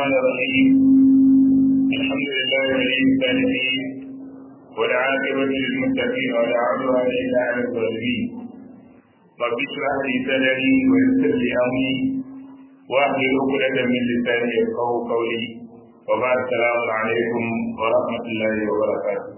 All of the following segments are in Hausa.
الرحمن الرحيم الحمد لله ولي الصالحين والعاقبة للمتقين ولا عدوان إلا على الظالمين رب اشرح لي صدري ويسر لي أمري واحلل عقدة من لساني يفقهوا قولي وبعد السلام عليكم ورحمة الله وبركاته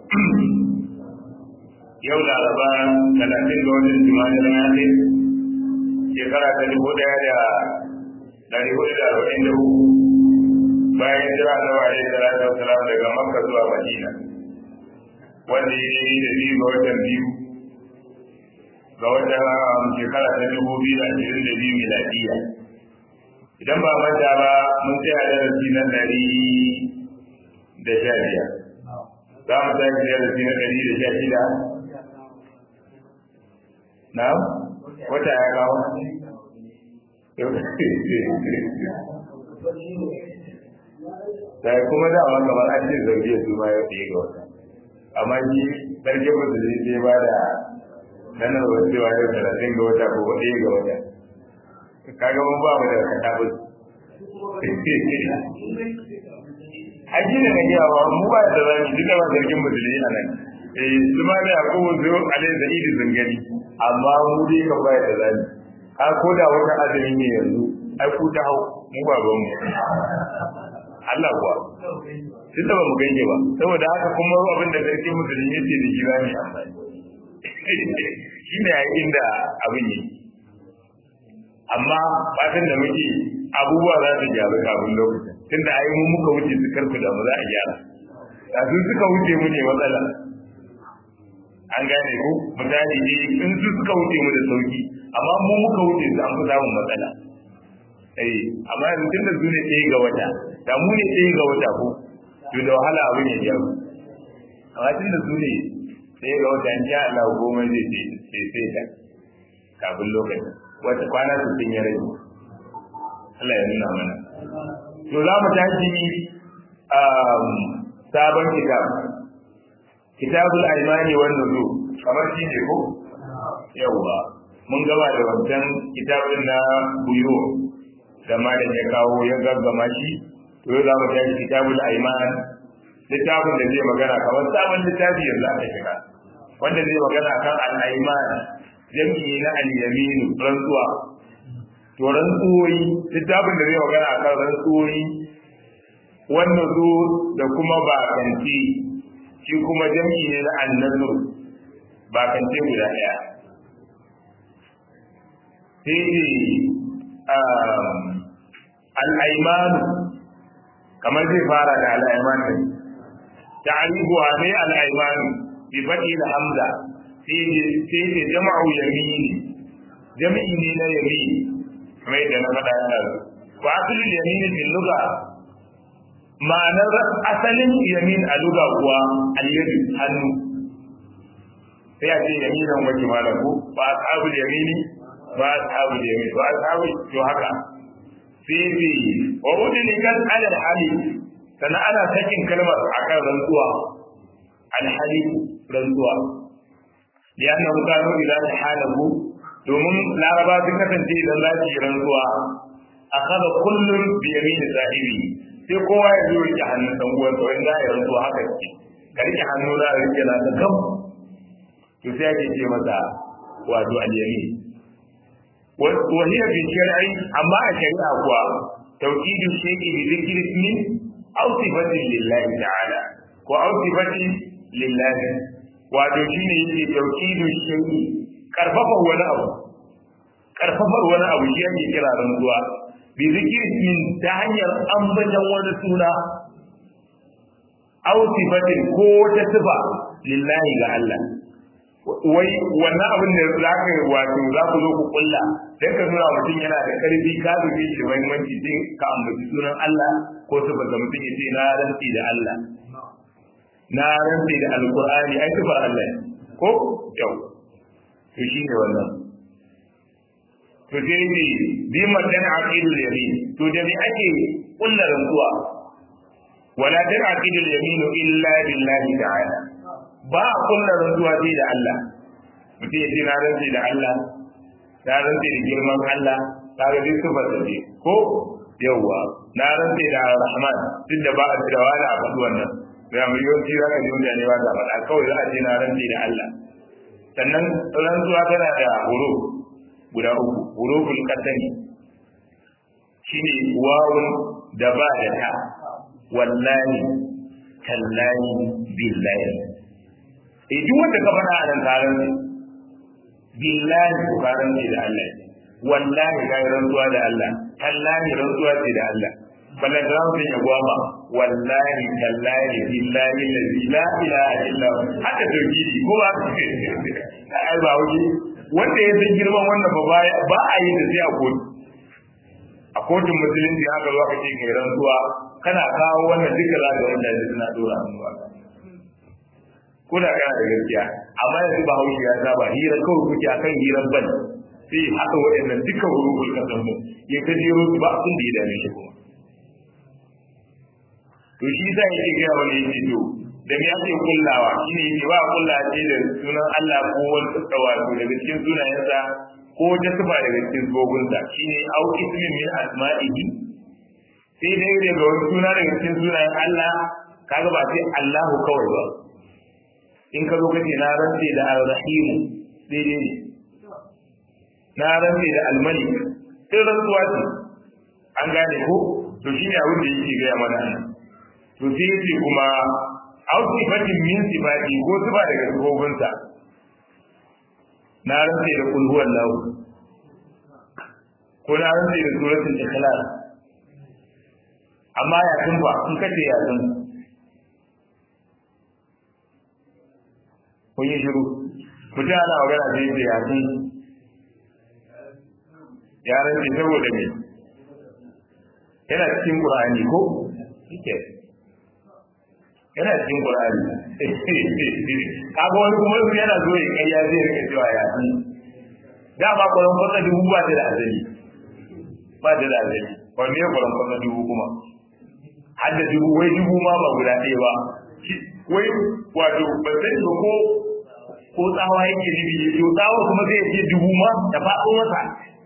yau laraba talatin ga watan jima'a na yaɗe shekara ta dubu ɗaya da ɗari hudu da arba'in da uku bayan jira da wa alaihi salatu wasalam daga makka zuwa madina wanda ya yi da biyu ga watan biyu ga watan shekara ta dubu biyu da ashirin da biyu miladiya idan ba manta ba mun tsaya darasi na ɗari da sha biyar za mu tashi darasi na ɗari da sha shida na wata ya kawo da kuma da ma kamar an ce zarge su ma ya ɗaya ga wata amma shi sarki musulmi sai ba da nanar wacewa yau talatin ga wata ko ɗaya ga wata kaga mun ba mu da katabu Haji da na giya ba mu ba da zami duka ba sarkin musulmi a nan eh su ma da yakubu zo alai da idi zangani amma mu dai ka baya da zani ka ko da wata azumi ne yanzu ai ku ta hau mu ba ban mu Allah kuwa tun da ba mu ganye ba saboda haka kuma abin da sarki musulmi yace da gida ne shi ne a inda abin yi amma fatan da muke abubuwa za su gyaru kafin lokacin tunda ai mu muka wuce su karku da mu za a gyara da su suka wuce mu ne matsala an gane ku misali ne in su suka wuce mu da sauki amma mu muka wuce su an fi samun matsala eh amma yanzu tun da su ne ɗaya ga wata da mu ne ɗaya ga wata ko to da wahala abin ya jaru amma tun da su ne ɗaya ga wata in sha Allah goma zai sai sai ta kafin lokacin wata kwana su sun yi rage Allah ya nuna mana to za mu tashi sabon kitab kitabul aimani wan nuzu kamar shi ne ko yawa mun gaba da wancan kitabun na buyo da malam ya kawo ya gaggama shi to yau za mu tashi kitabul aiman littafin da zai magana kamar sabon littafi yanzu aka shiga wanda zai magana kan al-aiman jami'i na al-yaminu rantsuwa to rantsuwoyi littafin da zai magana kan rantsuwoyi wannan zo da kuma bakanci shi kuma jam'i ne na annazu bakance guda ɗaya sai ne al'aimanu kamar zai fara da al'aimanu ta'arifuwa ne al'aimanu bi faɗi da hamza sai ne jama'u yamini jami'i ne na yamini kamar yadda na faɗa yana wa asalin yamini fil lugha ma'anar asalin yamin a luga kuwa alyadu hannu sai a ce yaminan wace malam ko ba ashabul yamini ba ashabul yamin ba ashabul to haka sai bi wa udni kan alal hali sana ana sakin kalmar akan rantsuwa al hali rantsuwa lianna kanu ila halahu domin laraba sun kasance idan za su yi rantsuwa akhadha kullun bi yamini sahibi sai kowa ya zo rike hannun dan uwan sa wanda ya rantsuwa haka ce ka rike hannu na rike na ta gam to sai ake ce masa wato al-yamin wa hiya bi shar'i amma a shari'a kuwa tawqidu shay'i bi dhikri ismi aw sifatin lillahi ta'ala ko aw sifatin lillahi wato shine yake tawqidu shay'i karfafa wani abu karfafar wani abu shi ake kira rantsuwa bi zikir min ta hanyar ambaton wani suna aw sifatin ko wata sifa lillahi ga Allah wai wannan abin da za ka yi wato za ku zo ku kulla dan ka nuna mutum yana da karfi ka dubi shi muhimmanci sai ka ambaci sunan Allah ko sifar da mutum ya ce na rantsi da Allah na rantsi da alqur'ani ai sifar Allah ko yau to shine wannan to sai ne bi madan aqidul yamin to da me ake kullar rantsuwa wala dan aqidul yamin illa billahi ta'ala ba kullar rantsuwa sai da Allah mutum ya ce na rantsi da Allah na rantsi da girman Allah ta ga duk sifar da ce ko yawwa na rantse da rahman duk da ba a da wani a faɗi wannan da mu yawanci za ka ji mutane ba ta faɗa kawai za a ce na rantse da Allah sannan rantsuwa tana da horo guda uku huruful qasami shine wawun da ba da ta wallahi tallahi billahi eh duk wanda ka faɗa a nan taron billahi ko karan da Allah wallahi ga rantsuwa da Allah tallahi rantsuwa ce da Allah ballan da zamu ya gwama wallahi tallahi billahi la ilaha illa hu haka tauhidi ko ba ai ba wuce wanda ya san girman wannan ba ba a yi da sai a kotu a kotun musulunci haka zuwa kace kai rantsuwa kana kawo wannan duka za ka wanda suna dora hannuwa ko da kana da gaskiya amma yanzu ba haushi ya saba hira kawai kuke akan hirar ban sai haɗa waɗannan duka huruful kasan mu ya ta jero su ba abin da ya dame shi kuma to shi sa yake gaya wani yake to da me ake kullawa shine yake ba kulla ce da sunan Allah ko wani tsawa to daga cikin sunayensa ko ta sifa daga cikin sabobinsa shine au ismin min asma'ihi sai dai daga wani suna daga cikin sunayen Allah kaga ba sai Allahu kawai ba in ka zo ka ce na rantse da al-rahim daidai ne na rantse da al-malik sai rantsuwa ce an gane ko to shine abin da yake gaya mana to sai yace kuma aw sifatin min sifati ko sifa daga sifofin na rantse da kul huwallahu ko na rantse da suratul ikhlas amma ya tun ba in kace ya tun kun yi shiru mutum ana magana sai ce ya tun ya rantse saboda me yana cikin qur'ani ko yake yana cikin Qur'ani kaga wani kuma su yana zo ya kai ya zai rika cewa ya san da ba Qur'an fasa dubu ba ta da azali ba ta da azali ba me Qur'an fasa dubu kuma har da dubu wai dubu ma ba guda ɗaya ba wai wato ba sai ba ko ko tsawa yake nufi ya to tsawa kuma zai ce dubu ma da faɗo masa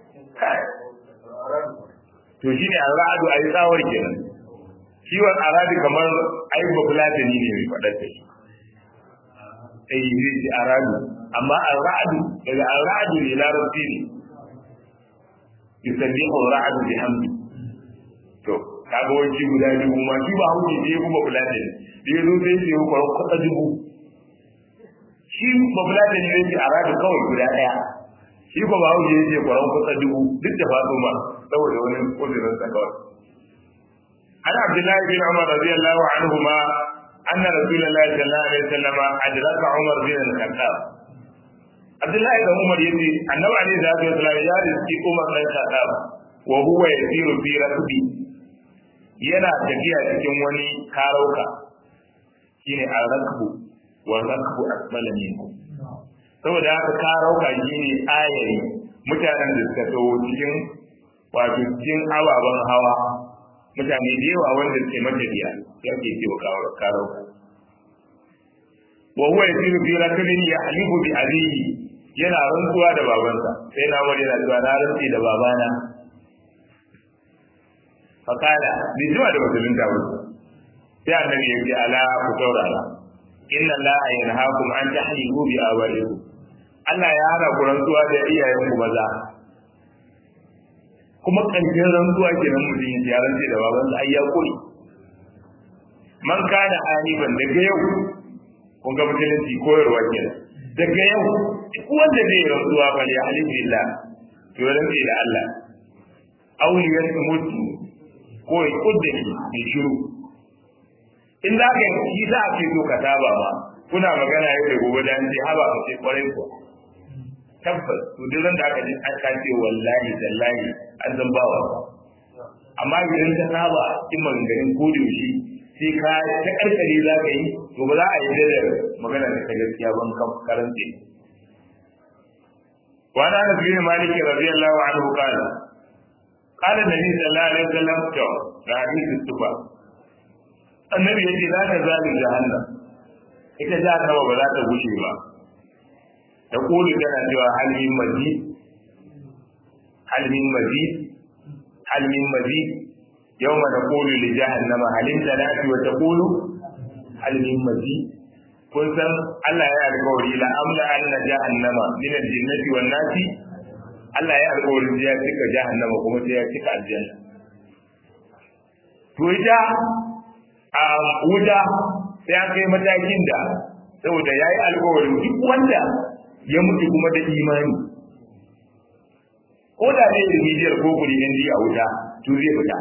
to shine al-ra'adu ayi tsawar kenan ciwon arabi kamar ai ba fulatani ne mai faɗar da shi eh zai ci arabi amma al-ra'du daga al-ra'du ne larabci ne yusabbihu al-ra'du bi hamdi to kaga wani guda dubu ma shi ba hauke ne kuma fulatani da ya zo sai ya kwaron kwata dubu shi ba fulatani ne ce arabi kawai guda ɗaya shi ba ba hauke ne ce kwaron kwata dubu duk da fato ma saboda wani kudurin sa kawai عن عبد الله بن عمر رضي الله عنهما أن رسول الله صلى الله عليه وسلم أدرك عمر بن الخطاب عبد الله بن عمر يقول أنه عليه الصلاة والسلام يجلس في عمر بن الخطاب وهو يسير في ركبه yana tafiya cikin wani karauka shine al-rakbu wa rakbu asfala minkum saboda haka karauka shine ayari mutanen da suka tawo cikin wato cikin ababen hawa mutane da yawa wanda suke matafiya ya ke ce wa karo wa huwa yasiru fi rakabin yahlifu bi abihi yana rantsuwa da babansa sai na wani yana cewa na rantsi da babana fakala bi zuwa da musulun da wasu sai annabi ya ce ala ku saurara inna allaha yanhaakum an tahlifu bi abaikum Allah ya hana ku rantsuwa da iyayenku maza kuma ƙarshen rantsuwa kenan mutum ya rantse da babansa ai ya koyi man kana aliban daga yau kun ga musulunci koyarwa kenan daga yau duk wanda zai rantsuwa fa ya halin billah to rantse da Allah aw yasmutu ko ya kudda shi shiru in za ka yi za a ce to ka saba ma kuna magana yau da gobe dan sai haba ka sai kwarai ko tabbas to duk da aka ji aka ce wallahi tallahi an zan bawa amma idan ka saba in maganganun ko da yaushe sai ka ta karkare za ka yi to ba za a yi da magana da ta gaskiya ban kan karance wa ana nabi malik radiyallahu anhu qala qala nabi sallallahu alaihi wasallam to ga hadisi tuba annabi yace za ta zali jahannam ita jahannama ba za ta gushe ba ta kulu tana cewa halmin mazid halmin mazid halmin mazid yawma naqulu li jahannama hal talati wa taqulu hal min mazid kun san Allah ya alƙawari la amla anna jahannama min al-jinnati wan nasi Allah ya alƙawarin ya cika jahannama kuma sai ya cika aljanna to ita a wuta sai an kai matakin da saboda ya yi alƙawarin duk wanda ya mutu kuma da imani ko da zai remedial ko kuri ɗin a wuta to zai fita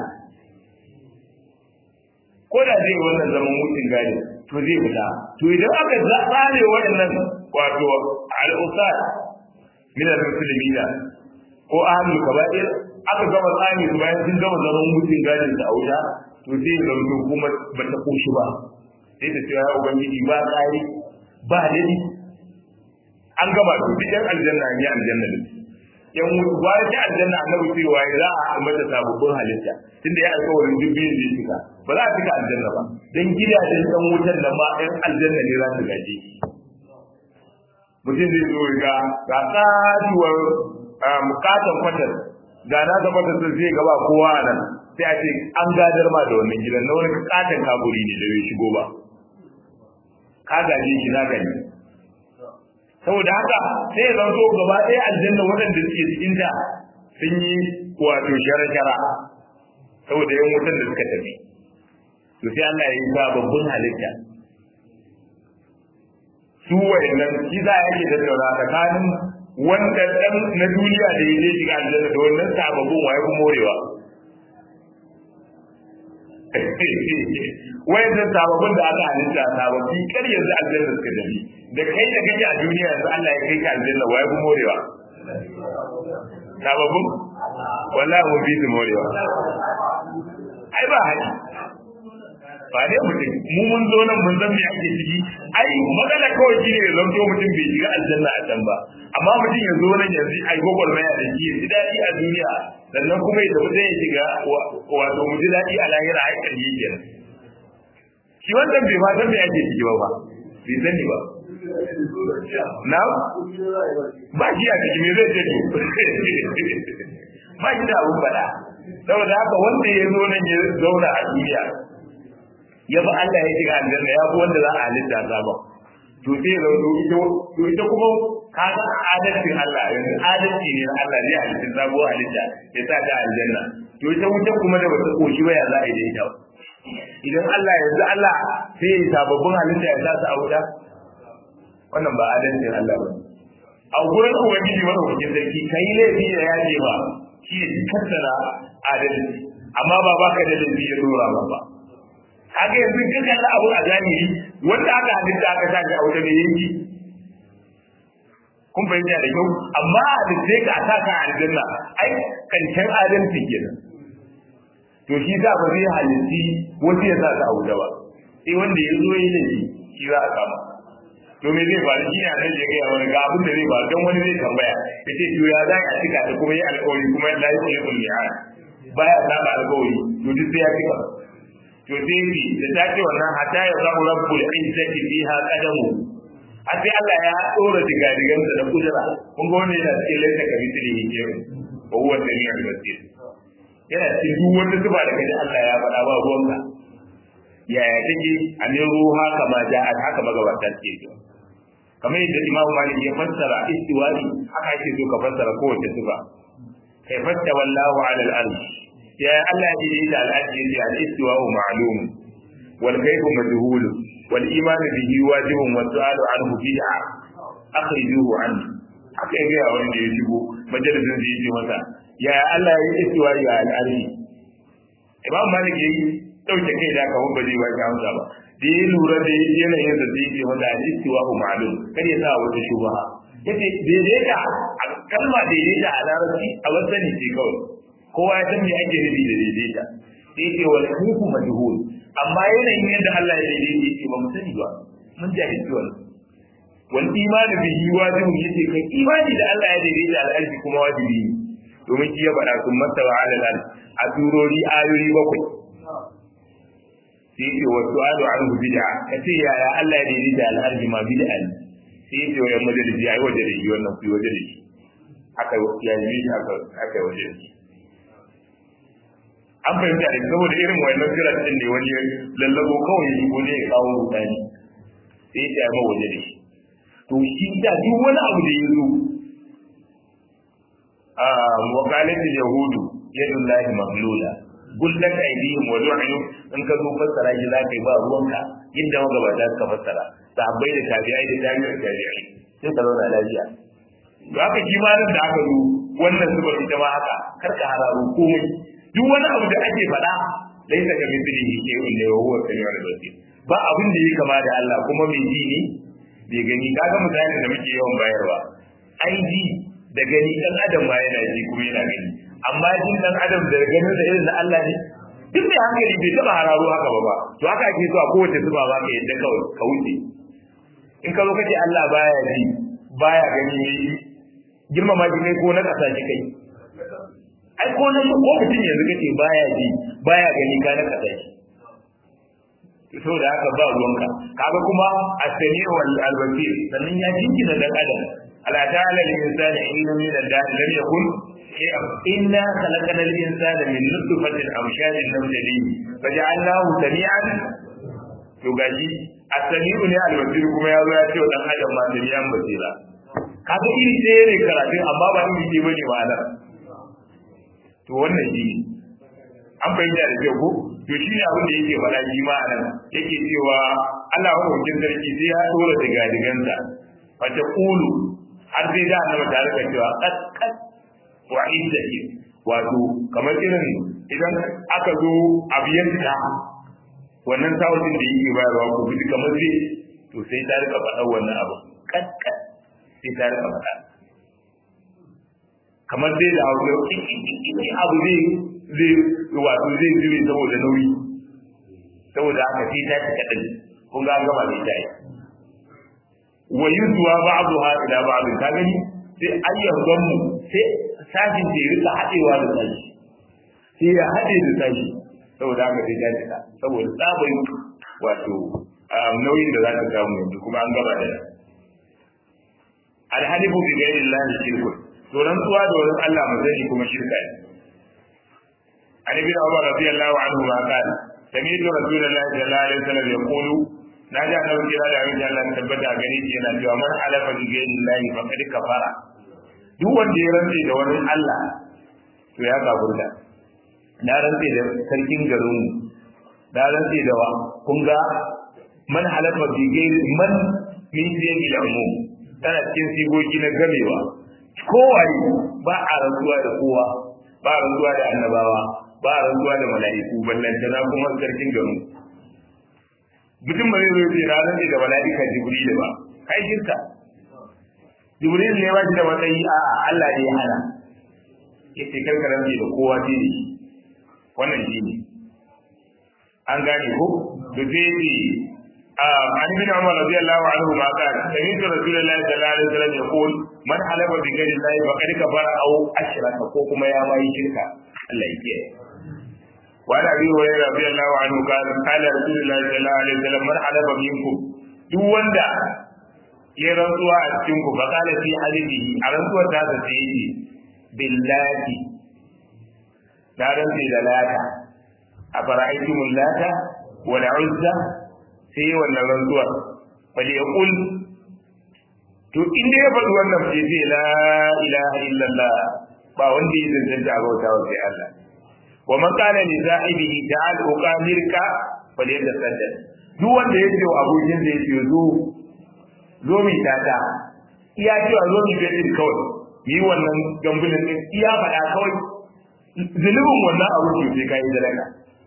ko da zai wannan zaman mutum gadi to zai fita to idan aka tsare waɗannan wato al'usar min al-muslimina ko ahlul kaba'ir aka gama tsani su bayan sun gama zaman mutum gadin sa a wuta to sai ya zama kuma ba ta koshi ba sai ta ce ya ubangiji ba tsari ba dadi an gama to duk yan aljanna ne aljanna da yan mutu ba ta aljanna annabi cewa za a mata sababbin halitta tunda ya alƙawarin duk biyun zai cika ba za a cika aljanna ba dan gidajen dan wutar nan ma yan aljanna ne za su gaje mutum zai zo ga ga tsatuwar mukatan kwatar ga na ga kwatar sun zai gaba kowa a nan sai a ce an gadar ma da wannan gidan na wani katon kaburi ne da bai shigo ba ka gaje shi na gani saboda haka sai ya zanto gaba ɗaya aljanna waɗanda suke cikin ta sun yi wato shara-shara saboda yan wutan da suka tafi to sai Allah ya yi sababbin halitta su wayannan shi za a yake tattauna tsakanin wanda dan na duniya da ya je shiga aljanna da wannan sababbin waye kuma morewa wayannan sababbin da aka halitta sababbi kar yanzu aljanna suka dabi da kai da kake a duniya yanzu Allah ya kai ka aljanna waye kuma morewa sababbin wallahi mun bi su morewa ai ba haƙi ba dai mutum mu mun zo nan mun san me ake ciki ai matsala kawai shine ya zanto mutum bai shiga aljanna a can ba amma mutum ya zo nan yanzu ai gogol maya da shi ya ji daɗi a duniya sannan kuma ya tafi zai shiga wato mu ji daɗi a lahira ai ƙarfi kenan shi wannan bai ma san me ake ciki ba bai sani ba na ba shi a ciki me zai ce to ba shi da abun faɗa saboda haka wanda ya zo nan ya zauna a duniya ya bi Allah ya shiga aljanna ya fi wanda za a halitta sabon to sai da ita to ita kuma ka ga adalcin Allah yanzu adalci ne na Allah zai halitta sabuwar halitta ya sa ta aljanna to ita wuta kuma da bata koshi ba ya za a yi da ita idan Allah yanzu Allah sai ya sababbin halitta ya sa su a wuta wannan ba adalcin Allah ba a gurin ubangiji madaukakin sarki kai laifi da ya ce ba shi ne kassara adalci amma ba baka da laifi ya dora ba ba haka yanzu kin kalla abu a zahiri wanda aka halitta aka sa ga aure ne yanki kun fahimta da kyau amma da sai ka sa ka aljanna ai kancan adalci kenan to shi za ba zai halitti wanda ya sa ka aure ba sai wanda ya zo yi laifi shi za a kama to me zai faru shi ne a nan ya gaya wani ga abin da zai faru don wani zai tambaya ya ce to ya za a cika ta kuma yi alkawari kuma ya lafi ya kulli a baya saba alkawari to duk sai ya cika to sai ni da ta ce wannan hatta ya zamu rabbul izzati fiha qadamu a sai Allah ya dora digadigansa da kudura kun ga wannan yana cikin laifin ka misali yake wa huwa samiul basir yana cikin duk wanda zuba da kaji Allah ya faɗa ba ruwanka yaya take a ne ruha kama ja'at haka magabata suke yi kamar yadda Imam Malik ya fassara istiwa'i haka yake so ka fassara kowace sifa kai fatta wallahu ala al-arsh ya Allah ya yi da al-arsh yace al-istiwa'u ma'lum wal kayfu majhul wal iman bihi wajibun wa su'alu anhu bid'a akhrijuhu an haka ya ga wanda ya shigo majalisin da yake masa ya Allah ya yi istiwa'i ala al-arsh Imam Malik yayi dauke kai da kawo ba zai ba ka amsa ba da ya lura da yanayin da zai ce wanda al-istiwa hu ma'lum kar ya sa wata shubha yace daidaita a kalma daidaita a larabci a wasani ce kawai kowa ya san me ake nufi da daidaita sai ce wal hukum majhul amma yanayin yadda Allah ya daidaita yake ba mu sani ba mun jahilci wannan wal iman bihi wajibun yace kai imani da Allah ya daidaita al-arshi kuma wajibi ne domin shi ya faɗa sun mastawa ala al a turori ayoyi bakwai sai yake wa su'alu anhu bid'a kace yaya Allah ya daidaita al-arji ma bid'a ne sai yake wa yamma da ji ayi waje da shi wannan ku waje da shi aka ya yi aka aka waje da shi an fahimta da saboda irin wayannan firar din ne wani lallabo kawai ya shigo ne ya kawo rudani sai ya ma waje da shi to shi da duk wani abu da ya zo a wakalatul yahudu yadullahi maglula gullat aydihim wa lu'inu in ka zo fassara shi za ka yi ba ruwanka inda magabata suka fassara sahabbai da tabi'ai da tabi'ai tabi'ai sai ka zauna lafiya to haka shi ma da aka zo wannan zubar ita ma haka kar ka hararo komai duk wani abu da ake faɗa laisa ka mithlihi shay'un la huwa samiul basir ba abin da yake kama da Allah kuma mai ji ne bai gani kaga misalin da muke yawan bayarwa ai ji da gani dan adam ma yana ji kuma yana gani amma jin dan adam da ganin da irin na Allah ne duk da hankali bai taba hararo haka ba ba to haka ake so a kowace zuba ba ka yadda kawai ka wuce in ka zo kace Allah baya ji baya gani ne girmama shi kai ko na kasa shi kai ai ko na ko mutum yanzu kace baya ji baya gani ka na kasa shi saboda haka ba ruwanka kaga kuma as-sami wal al-basir sannan ya jinkina dan adam ala ta'ala lil insani inna min al-da'i lam yakun inna khalaqna al-insana min nutfatin amshajin nabtalihi faja'alnahu sami'an to gaji as-sami'u ne al-basir kuma ya zo ya ce dan adam ma sami'an basira kaga iri ɗaya ne karatun amma ba iri ɗaya bane ma'anar to wannan shi an fahimta da kyau ko to shi ne abin da yake faɗa shi ma anan yake cewa Allah hukuncin sarki sai ya dora da gadigansa fa ta qulu har sai da annabi tare da cewa qad qad wa iddati wato kamar irin idan aka zo abu yanka wannan sautin da yake bayarwa ko bi kamar sai to sai ta rika faɗa wannan abu qad qad sai ta rika faɗa kamar dai da abu abu zai zai wato zai zube saboda nauyi saboda haka sai ta cika din kun ga gaba da ita wa yuzwa ba'daha ila ba'd ka gani sai ayyan gammu sai sajin da rika hadewa da sashi sai ya hade da sashi saboda haka sai ta cika saboda tsabai wato nauyin da za ka samu yanzu kuma an gaba da alhalifu bi ghairi llahi shirkun to rantsuwa da wani Allah mazani kuma shirka ne عن ابن عمر رضي الله عنهما قال سمعت رسول الله صلى الله عليه وسلم يقول نجا نبي كلا da abin Allah tabbata a gare shi yana cewa man halafa bi ghairi llahi faqad kafara duk wanda ya rantse da wani Allah to ya kafurta na rantse da sarkin garin mu na rantse da wa kun ga man halafa bi ghairi man min siyaqi al-umum tana cikin sigogi na gamewa kowaye ba a rantsuwa da kowa ba a rantsuwa da annabawa ba a rantsuwa da mala'iku ballantana kuma sarkin garin mutum ba zai zo ce na rantsi da mala'ika jibril ba kai shirka jibril ne ba shi da matsayi a Allah ne ya hana yace karka rantsi da kowa ce ne wannan shi ne an gane ko da zai ce عن ابن عمر رضي الله عنهما قال سمعت رسول الله صلى الله عليه وسلم يقول من حلف بغير الله فقد كفر او اشرك ko kuma ya mai shirka Allah ya kiyaye وعن ابي هريره رضي الله عنه قال قال رسول الله صلى الله عليه وسلم من حلف منكم duk wanda ya rantsuwa a cikin ku fa kala fi halihi a rantsuwar ta ta sai yi billahi da rantsi da lata a fara'aitumul lata wal uzza sai yi wannan rantsuwar bal ya kul to inda ya faɗi wannan sai ce la ilaha illallah ba wanda ya zanta a bauta wa sai Allah wa man qala li sahibihi ta'al uqamirka bal yatasaddaq duk wanda ya ce wa abokin da yake zo zo mi tata iya cewa zo mi bedin kawai yi wannan gambulin din iya faɗa kawai zulubin wannan abu ke sai kai dalaka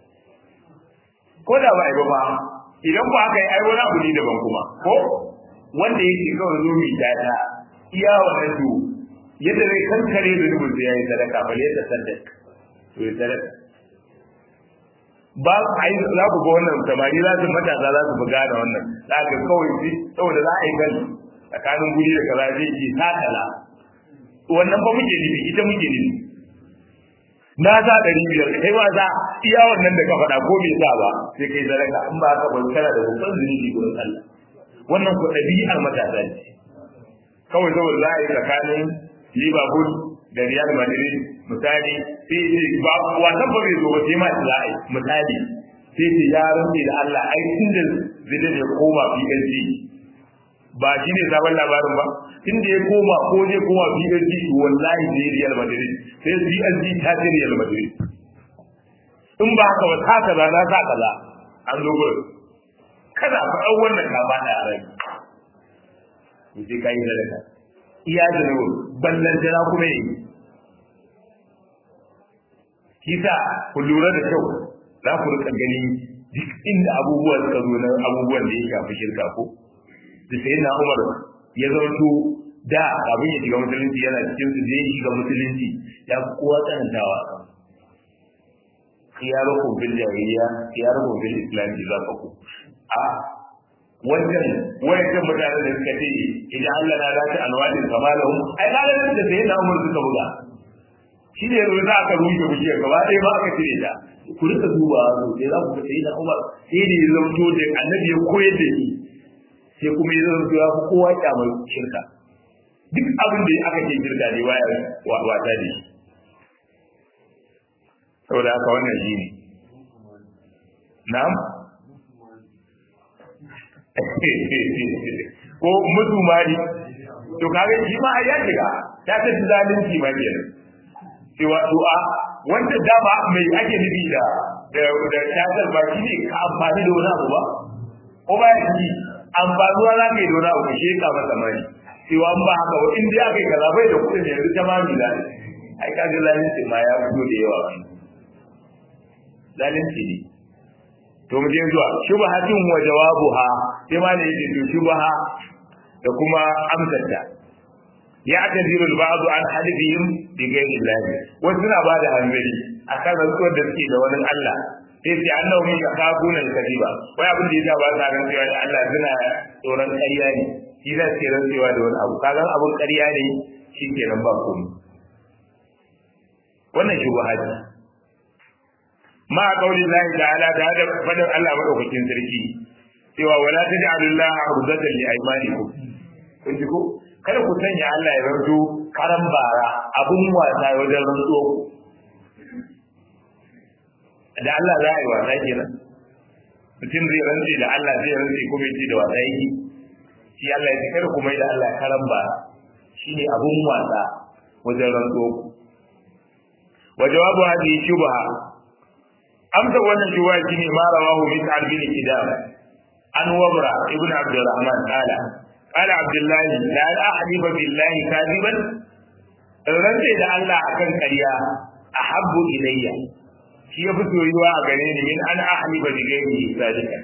ko da ba ai ba ba idan ba aka yi ai wani abu ne daban kuma ko wanda yake kawai zo mi data iya wannan to yadda zai kankare da rubun da yayi sadaka bal yadda sadaka to ya sadaka ba ai za ku ga wannan samari za su matasa za su buga da wannan za ka kawai shi saboda za a yi gani tsakanin guri da kaza zai ce takala wannan ba muke nufi ita muke nufi na sa ɗari biyar kai ma za iya wannan da ka faɗa ko bai sa ba sai kai sadaka in ba ka bari kana da babban zunubi gurin Allah wannan ko ɗabi'ar matasa ce kawai saboda za a yi tsakanin Liverpool da Real Madrid misali sai ce ba wasan ba bai zo ba sai ma za a yi misali sai ce ya rantse da Allah ai tun da zai ya koma PSG ba shi ne sabon labarin ba tun da ya koma ko zai koma PSG wallahi zai Real Madrid sai PSG ta ce Real Madrid in ba haka ba ta kaza na sa kaza an zo gurin kada ka ɗau wannan kama da rai to sai ka yi da daga iya da nawa ballan jana kuma yi kisa ku lura da kyau za ku rika gani duk inda abubuwa suka zo na abubuwan da ya shafi shirka ko da sai na umar ya zanto da abin ya shiga musulunci yana cikin su zai shiga musulunci ya fi kowa tsanantawa kan khiyarukum bil jahiliya khiyarukum bil islam za ku a wannan wayan mutanen da suka ce idan Allah na dace alwadin kamalahum ai kaga da sai na umar suka buga shi ne yanzu za ka rushe bishiyar gaba ɗaya ba aka cire ta ku rika duba to sai za ku ga sai na umar sai da ya zamto da annabi ya koyar da shi sai kuma ya zamto ya fi kowa kyamar shirka duk abin da aka ce shirka ne waya wata da shi saboda haka wannan shi ne na'am ko mutu mari to kaga shi ma ya shiga ta ta zalunci ma kenan cewa du'a wanda dama mai ake nufi da da da tasar ba shi ne ka amfani da wani abu ba ko ba ya ji amfanuwa za ka yi da wani abu shi ka masa mari cewa an ba haka ba in dai aka yi kaza bai da kuɗin yanzu ta mami za ai ka ga zalunci ma ya fito da yawa zalunci ne to mu je zuwa shubhatun wa jawabuha sai ma ne yake to shubha da kuma amsarta يعتذر البعض عن حلفهم بغير الله وسنا بعد hanzari akan rantsuwar da suke da wani Allah sai sai annahu min yakabuna al-kadiba wai abin da yasa ba sa ran cewa da Allah suna tsoron ƙarya ne shi za su rantsuwa da wani abu kaga abun ƙarya ne shi kenan ba komai wannan shubuhati ma qauli Allah ta'ala da hada fadar Allah madaukakin sarki cewa wala taj'alullaha urdatan li aymanikum kun ji ko kada ku sanya Allah ya rantsu karan bara abun wasa wajen rantsuwa ku da Allah za a yi wasa kenan mutum zai rantsi da Allah zai rantsi kuma yace da wasa yake shi Allah ya ce kada ku mai da Allah karan bara shine abun wasa wajen rantsuwa ku wa jawabu hadhihi shubha amsa wannan shubha shine ma rawahu min bin kidam an wabra ibn abdurrahman qala قال عبد الله لا أحلف بالله كاذبا rantse da Allah akan ƙarya ahabbu ilayya shi ya fi soyuwa a gare ni min an ahliba bi ghairi sadika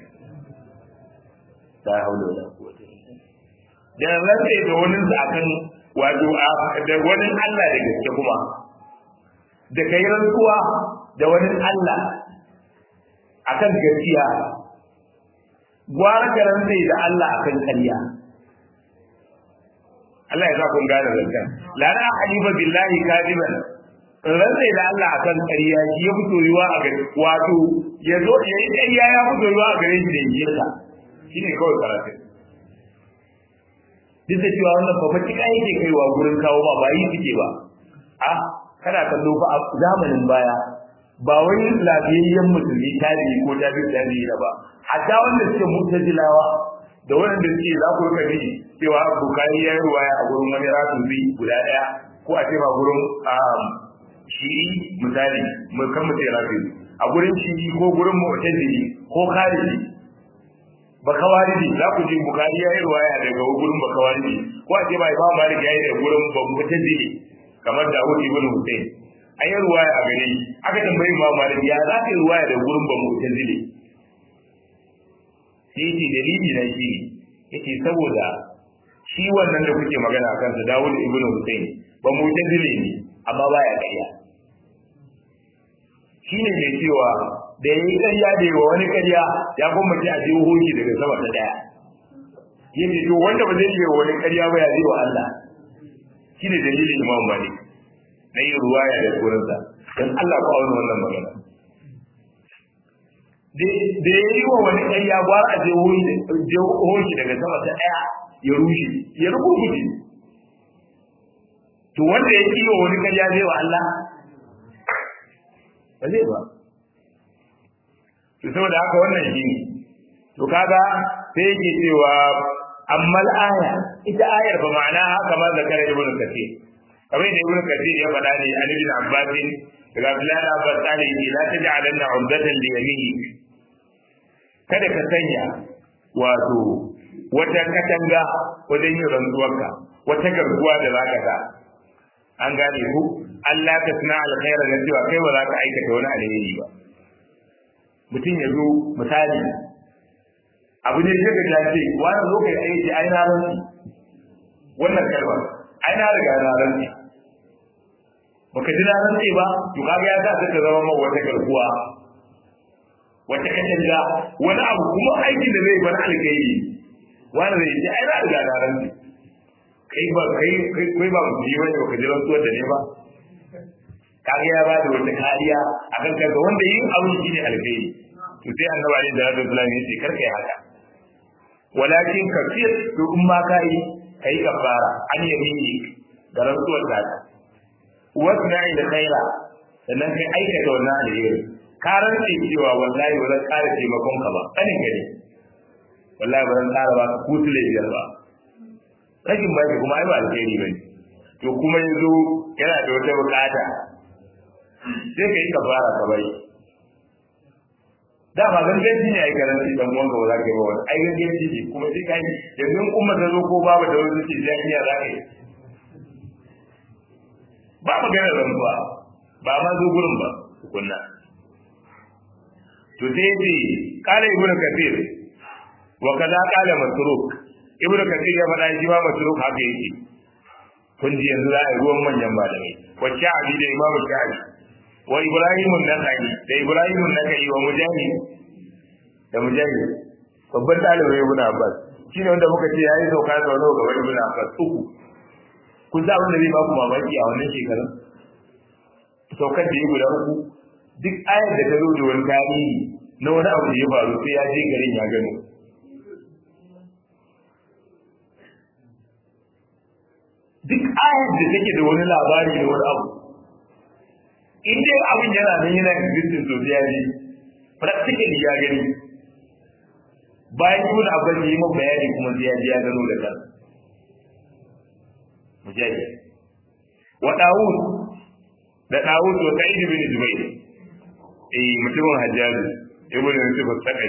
la hawla wala quwwata da rantse da wani akan wato da wani Allah da gaske kuma da kai rantsuwa da wani Allah akan gaskiya gwara ka rantse da Allah akan ƙarya Allah ya sa kun gane zancen la na halifa billahi kadiban rantsai da Allah akan ƙarya shi ya fito yiwa a gare wato ya zo ya yi ƙarya ya fito yiwa a gare shi da yinka shi ne kawai karatu duk da cewa wannan fa fatika yake kaiwa gurin kawo ba ba yi suke ba a kana kallo fa a zamanin baya ba wani lafiyayyen musulmi tabi'i ko tabi'i tabi'i da ba hatta wanda suke mutazilawa da wanda suke za ku rika bi cewa bukari ya yi ruwaya a gurin wani rasubi guda ɗaya ko a ce ba gurin shi'i misali mu kan mu ce rafi a gurin shi'i ko gurin mu'tazili ko khariji ba kawariji za ku ji bukari ya yi ruwaya daga gurin ba kawariji ko a ce ba imam malik ya yi daga gurin ba mu'tazili kamar Dawud ibn Hussein an yi ruwaya a gare shi aka tambayi imam malik ya za ka yi ruwaya daga gurin ba mu'tazili sai yace dalili na shi yace saboda shi wannan da kuke magana a kansa Dawud ibn Hussein ba mu tazile ne amma baya ƙarya shine mai cewa da yayi ƙarya da yawa wani ƙarya ya kuma ce a je hoki daga sama ta daya yace to wanda ba zai yi wani ƙarya ba ya zai wa Allah shine dalilin Imam Malik na yin ruwaya da kurinsa dan Allah ko auna wannan magana da ya yi wa wani ƙarya gwara a je hoki daga sama ta ɗaya ya rushe ya rubuce to wanda ya yi wa wani ƙarya zai wa Allah ba zai ba to saboda haka wannan shi ne to kaga sai yake cewa amma aya ita ayar ba ma'ana haka ma zakara ibn kathir kamar da ibn kathir ya faɗa ne an ibn abbas daga abdullahi abbas tsari ne la taj'alanna umdatan li yaminik kada ka sanya wato wata katanga wajen yin rantsuwarka wata garkuwa da zaka sa an gane ku Allah ta suna alkhaira da cewa kai ba za ka aikata wani alheri ba mutum ya zo misali abu ne sai ka ce wani zo kai aiki ai na rantsi wannan kalmar ai na riga na rantsi baka ji na rantsi ba to kaga ya sa ka zama ma wata garkuwa wata katanga wani abu kuma aikin da zai bar alkhairi wani zai ce ai na riga na rantsi kai ba kai kai ba mu ji wani baka ji rantsuwar da ne ba kaga ya ba da wata kariya akan kaga wanda yin abin shine alkhairi to sai annabi alaihi salatu wasallam ya ce karka yi haka walakin kafir to in ma kai kai kafara an yamini ga rantsuwar da ta wasna da khaira sannan kai aikata wannan alheri ka rantse cewa wallahi ba zan ƙara taimakon ka ba kanin gari wallahi ba zan ƙara ba ku tule biyar ba rashin baki kuma ai ba alheri bane to kuma yazo yana da wata bukata sai kai kafara ka bai da ba ganganci ne ai garanti dan uwan ga wala kai ba wani ai ganganci ne kuma sai kai yanzu in kuma ta zo ko babu da wani ce zai iya za ka yi ba magana rantsuwa ba ma zo gurin ba tukunna to sai ce kala ibnu kathir wa kaza kala masruk ibnu kathir ya faɗa shi ma masruk haka yake kun ji yanzu za a yi ruwan manyan malamai wacce abi da imamu shafi wa ibrahimu nakai da ibrahimu nakai wa mujahid da mujahid babban ɗalibin ibn abbas shine wanda muka ce yayi sauka da wani gaban ibn abbas uku kun sa wanda zai ba ku mamaki a wannan shekarun saukar da yi guda uku duk ayar da ta zo da wani tarihi na wani abu da ya faru sai ya je garin ya gano duk ayar da take da wani labari da wani abu in dai abin yana nan yana existing to ya ji practically ya gani bayan ibn abbas yi mun bayani kuma sai ya ji ya gano da kansa mujahid wa dawud da dawud wa sa'id bin jubair eh mutumin hajjaj ibn yusuf al-saqai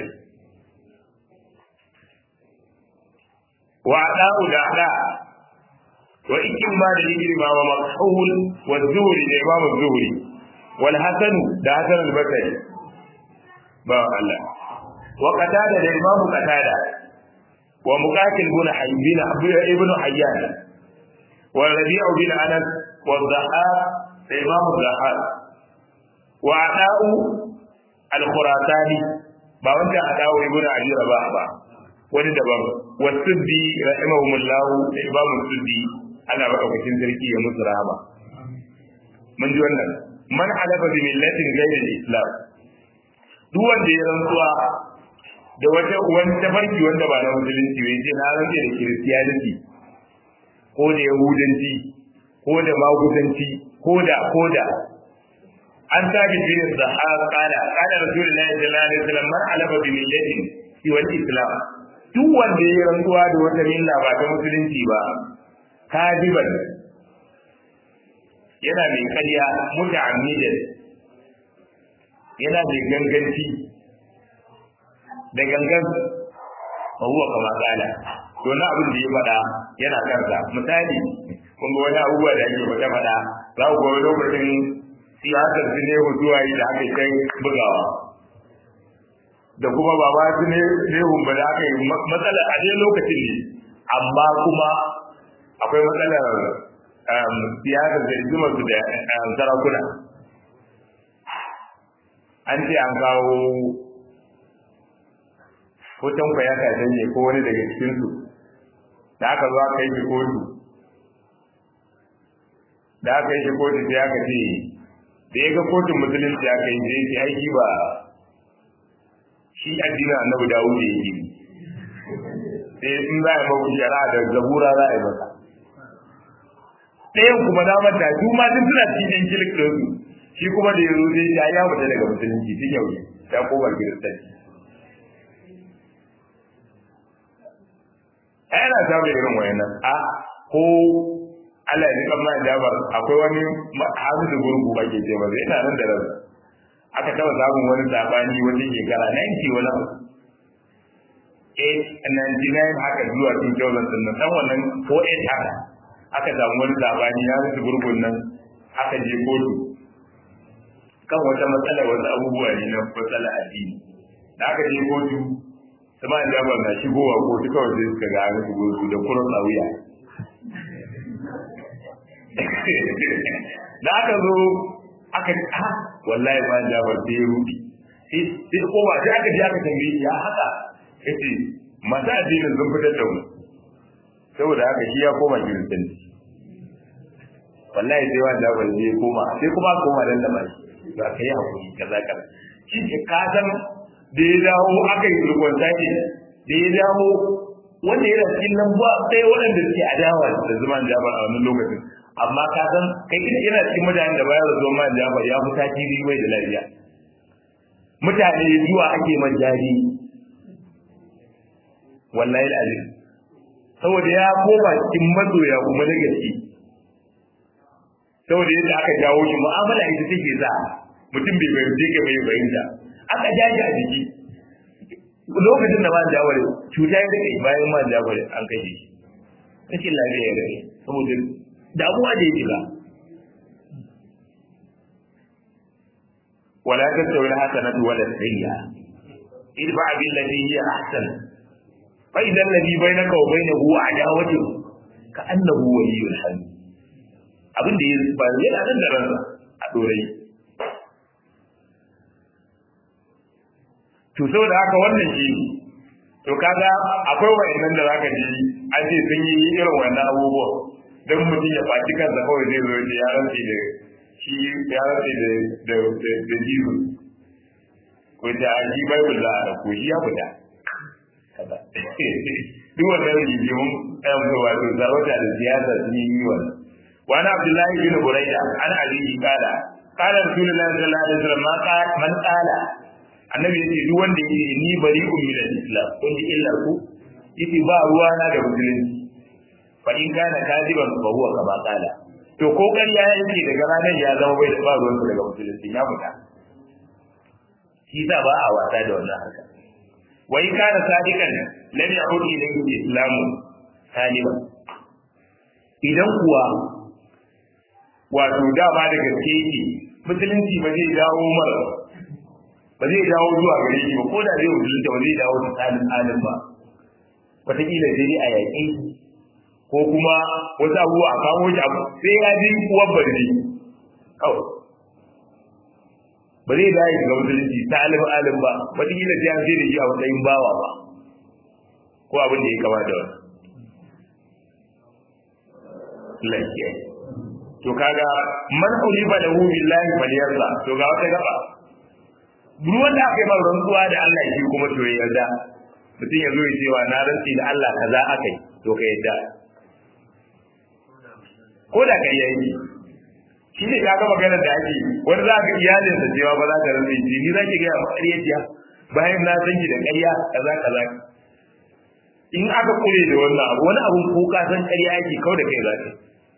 wa dawud da da wa ikin ma da ikrima wa makhul wa zuhri da imam az-zuhri wal hasan da hasan al-basri ba Allah wa qatada da imam qatada wa muqatil bin haybin ibn hayyan والربيع بن انس والضحاك امام الضحاك وعطاء الخراساني ba wanda adawo ibnu abi rabah ba wani daban wasuddi rahimahumullah da imam suddi ana ba daukakin sarki ya musu rahama mun ji wannan man halafa bi millatin ghayri al-islam duk wanda ya rantsuwa da wata wani tafarki wanda ba na musulunci bai ce na rantsa da kiristiyaniti ko da yahudanci ko da magudanci ko da ko da an tabi bin sahab qala qala rasulullahi sallallahu alaihi wasallam man alaba bi millatin fi wal islam duk wanda ya rantsuwa da wata milla ba ta musulunci ba kadiban yana mai ƙarya muta'ammidan yana mai ganganci da gangan fa huwa kama qala to na abin da ya faɗa yana kansa misali kun ga wani abubuwa da ake faɗa faɗa za ku ga lokacin siyasar su ne zuwa yi da aka kai bugawa da kuma ba ba su ne nehun ba da aka yi matsalar a dai lokacin ne amma kuma akwai matsalar siyasar da rigimar su da sarakuna an ce an kawo hoton kwaya kashen ne ko wani daga cikinsu da aka zo aka yi shi kotu da aka yi shi kotu sai aka ce da ya ga kotun musulunci aka yi sai ce aiki ba shi addinin annabi dawo da yake sai in za a yi mabu shari'a da zabura za a yi masa ɗayan kuma na manta su ma duk suna cikin kilik ɗin su shi kuma da yazo dai ya ya fita daga musulunci tun yau ya koma kiristanci ai ana samun irin wayannan a ko Allah ya rika mai jabar akwai wani hamisu gurgu ake ce ba yana nan da ransa aka taba samun wani sabani wani shekara 90 wani abu 899 haka zuwa 2000 din nan wannan ko 8 haka aka samu wani sabani ya musu gurgun nan aka je kotu kan wata matsala wasu abubuwa ne na matsala addini da aka je kotu sama da jabar na shigowa kotu kawai sai suka ga an shigo su da kurin tsawiya da aka zo aka ha wallahi ma jabar sai ya rubi sai ko ba sai aka je aka tambaye ya haka yace masu addinin sun fitar da mu saboda haka shi ya koma kiristanci wallahi sai wani jabar sai ya koma sai kuma koma dan da mai ba kai hakuri kaza kaza shi ke kasan da ya dawo aka yi turkon sake da ya dawo wanda yana cikin lambuwa sai waɗanda suke adawa da zaman jabar a wannan lokacin amma ka san kai ina yana cikin mutanen da bayar da zuwa man jabar ya fi tasiri mai da lafiya mutane zuwa ake man jari wallahi alazim saboda ya koma cikin masoya kuma na gaske saboda yadda aka jawo shi mu'amala ita take sa mutum bai fahimce ka bai fahimta aka ja shi a jiki lokacin da man jawar cuta ya rike bayan man jawar an kashe shi rashin lafiya ya rike saboda damuwa da ya shiga wala tastawi alhasanatu wala sayyi'a idfa billati hiya ahsan fa idza alladhi bainaka wa bainahu adawatu ka annahu waliyyun hamid abin da ya ba yana nan da ransa a dorai to saboda haka wannan shi to kaga akwai wayannan da zaka ji an ce sun yi irin wannan abubuwa dan mutum ya faci kansa kawai zai zo ya rantsi da shi ya rantsi da da da jizu ko da shi bible za a ko shi ya fita kaza duk wannan rigimun ɗan wato sarauta da siyasa sun yi wannan wani abdullahi bin buraida an alihi kala kala rasulullahi sallallahu alaihi wasallam man kala annabi yace duk wanda yake ni bari'un min al-islam kun ji illar ku yace ba ruwa na da musulunci fa in kana kadiban fa huwa kama kala to ko ƙarya yake daga ranar ya zama bai da ba ruwan daga musulunci ya fita shi sa ba a wasa da wannan harka wa in kana sadiqan lam ya'ud ilayhi al-islam saliman idan kuwa wato dama da gaske yake musulunci ba zai dawo mara ba zai dawo zuwa gare shi ba ko da zai musulunta ba zai dawo da tsarin halin ba wataƙila sai dai a yaƙe ko kuma wasu abubuwa a kawo shi abu sai ya ji uwar barci kawai ba zai dawo shiga musulunci ta alim alim ba wataƙila sai an sai da shi a matsayin bawa ba ko abin da ya kama da wani lafiya to kaga man uliba lahu billahi falyarda to ga wata gaba duk wanda aka yi mara rantsuwa da Allah shi kuma to ya yarda mutum ya zo ya cewa na rantsi da Allah kaza aka yi to ka yarda ko da kai yayi shi ne kaga maganar da ake wani za ka iyalin sa cewa ba za ka rantsi ji ni za ki ga ƙaryaciya bayan na san ki da ƙarya kaza kaza in aka kure da wannan abu wani abun ko ka san ƙarya yake kau da kai za ka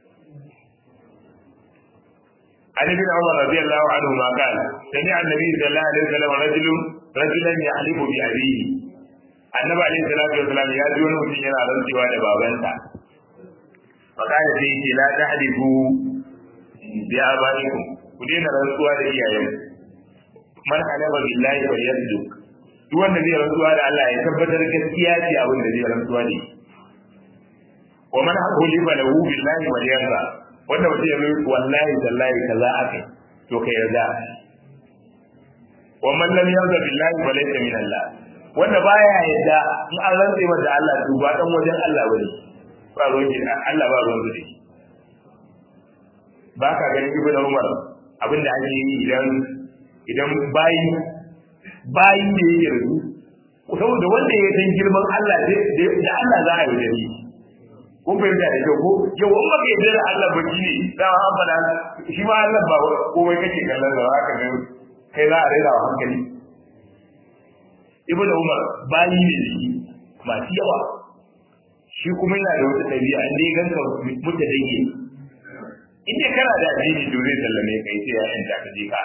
عن ابن عمر رضي الله عنهما قال سمع النبي صلى الله عليه وسلم رجل رجلا يحلف بأبيه النبي عليه الصلاة والسلام يا جون mutum yana rantsuwa da babansa fakada sai yake la tahlifu bi abaikum ku daina rantsuwa da iyayen man halaba billahi fa yasduk duk wanda zai rantsuwa da Allah ya tabbatar gaskiya ce abin da zai rantsuwa da shi wa man hulifa lahu billahi wa yarda wanda mutum ya mai wallahi tallahi kaza akai to kai yarda wa man lam yarda billahi fa laysa min Allah wanda baya yarda in an rantse masa Allah to ba dan wajen Allah bane ba ruwan shi Allah ba ruwan shi ba ka ganin ibnu Umar abinda ake yi idan idan bayi bayi da yake rubu saboda wanda ya san girman Allah da Allah za a yi da shi kun fahimta da kyau ko yau in baka yarda da Allah ba shi ne dama an faɗa shi ma Allah ba komai kake kallon da haka ga kai za a raina wa hankali ibnu umar bayi ne shi masu yawa shi kuma yana da wata ɗabi'a in dai ganka mutu da yake in dai kana da addini to zai sallame kai sai ya yanta ka je ka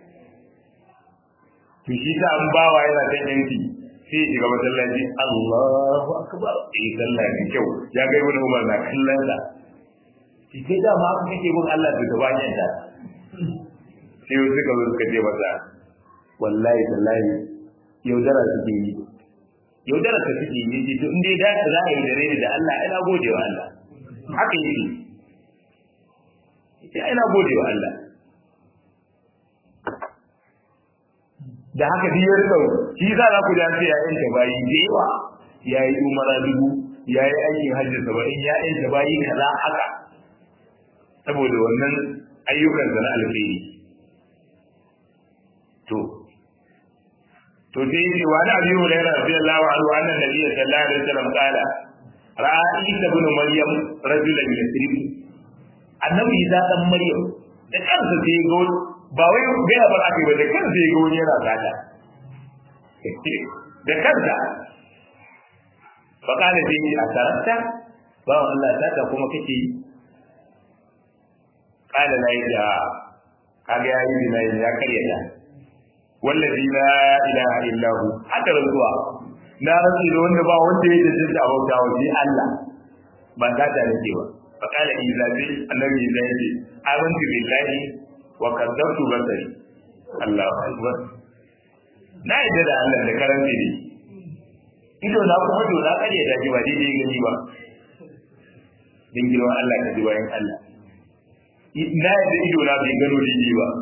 to shi ta an bawa yana ta yanki sai ya shiga masallaci Allahu akbar eh sallah ne kyau ya ga ibnu umar na kallon sa shi sai da ma haka kake bin Allah da gaban yanta sai wasu suka zo suka ce masa wallahi tallahi yaudara suke yi yaudara ka suke yi ce to in dai da za a yi da rai da Allah ina gode wa Allah haka yake ya ina gode wa Allah da haka shi ya rika shi za za ku ji an ce ya yanta bayi da yawa ya yi umara dubu ya yi aikin hajji saba'in ya yanta bayi kaza haka saboda wannan ayyukan da na alkhairi to to sai yace wa da Abi Hurairah radiyallahu anhu anna nabiyyi sallallahu alaihi wasallam qala ra'a Isa ibn Maryam rajulan yasrib annabi Isa dan Maryam da kansa sai ga ba wai ga ba ake ba da kansa sai ga wani yana sata da kansa fa kana sai yi asarata ba Allah sata kuma kake yi kana la ya kaga yayi binayi ya karyata wallazi la ilaha illa hu haka rantsuwa na rantsi da wanda ba wanda ya dace a bauta wa shi Allah ba ta da nake ba fa kala iza bi annabi iza yace amantu billahi wa kadzabtu basari Allahu akbar na yadda da Allah da karanci ne ido na kuma to na kare da ji ba daidai gani ba din girman Allah ka ji bayan Allah na yadda ido na bai gano daidai ba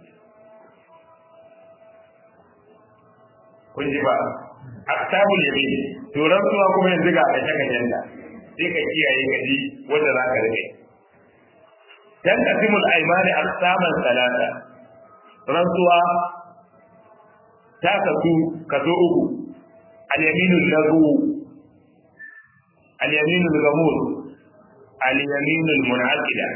kun ji ba aktabul yamin to rantsuwa kuma yanzu ga kace kacen da sai ka kiyaye ka ji wanda za ka rike dan asimul aymani aqsaman salata rantsuwa ta kasu kaso uku al yaminul lahu al yaminul gamul al yaminul munaqida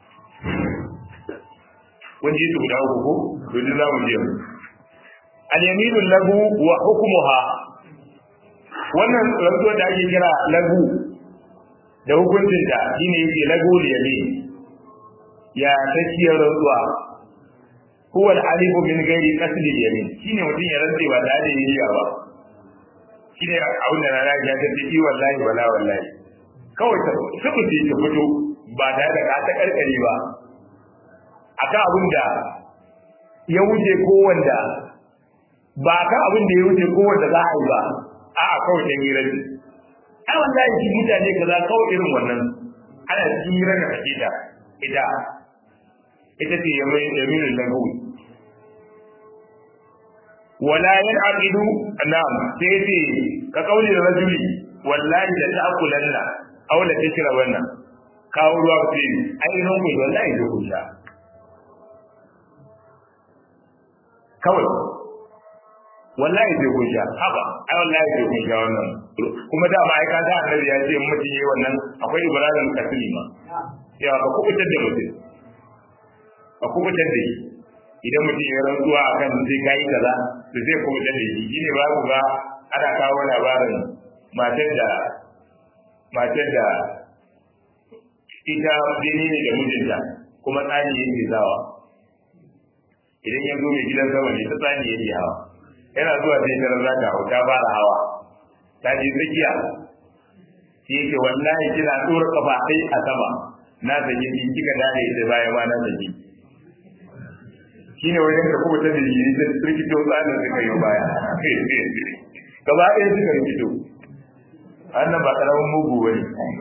kun ji su guda uku ko to za mu je mu al-yaminu lahu wa hukmuha wannan rantsuwa da ake kira lahu da hukuncin ta shine yake lahu yamin ya tafiyar rantsuwa huwa al-alifu min ghairi qasdi yamin shine mutum ya rantse ba tare da niyya ba shine abin da na ya ta ce wallahi wala wallahi kawai ta suku ce ta fito ba tare da ka ta karkare ba akan abin da ya wuce ko wanda ba kan abin da ya wuce ko wanda za a yi ba a a kawai dan hira ne ai wallahi shi mutane kaza kawai irin wannan ana cikin hira da kake da ita ita ce yaminul lahu wala yanqidu na'am sai ce ka kauli da rajuli wallahi da ta'kulanna aw la tashrabanna kawo ruwa ku ce ai non ku wallahi da ku sha kawai wallahi zai kunsha haba ai wallahi zai kunsha wannan kuma da ma'aika ta annabi ya ce mutum yi wannan akwai ibrahim kasili ma ya ka kubutar da mutum ka kubutar da shi idan mutum ya rantsuwa akan zai kai kaza to zai kubutar da shi shine ba ku ga ana kawo labarin matar da matar da ita jini ne da mijinta kuma tsani yake zawa idan ya zo mai gidan sama ne ta tsani yake hawa yana zuwa sai tarar za ta hau ta fara hawa ta je tsakiya shi yake wallahi kina tsora kafa ɗai a sama na sake ki kika dade da baya ma na sake shine wajen ka kuma ta da yi da rikito tsanin suka yi baya gaba ɗaya suka rikito annan ba karamin mugu bane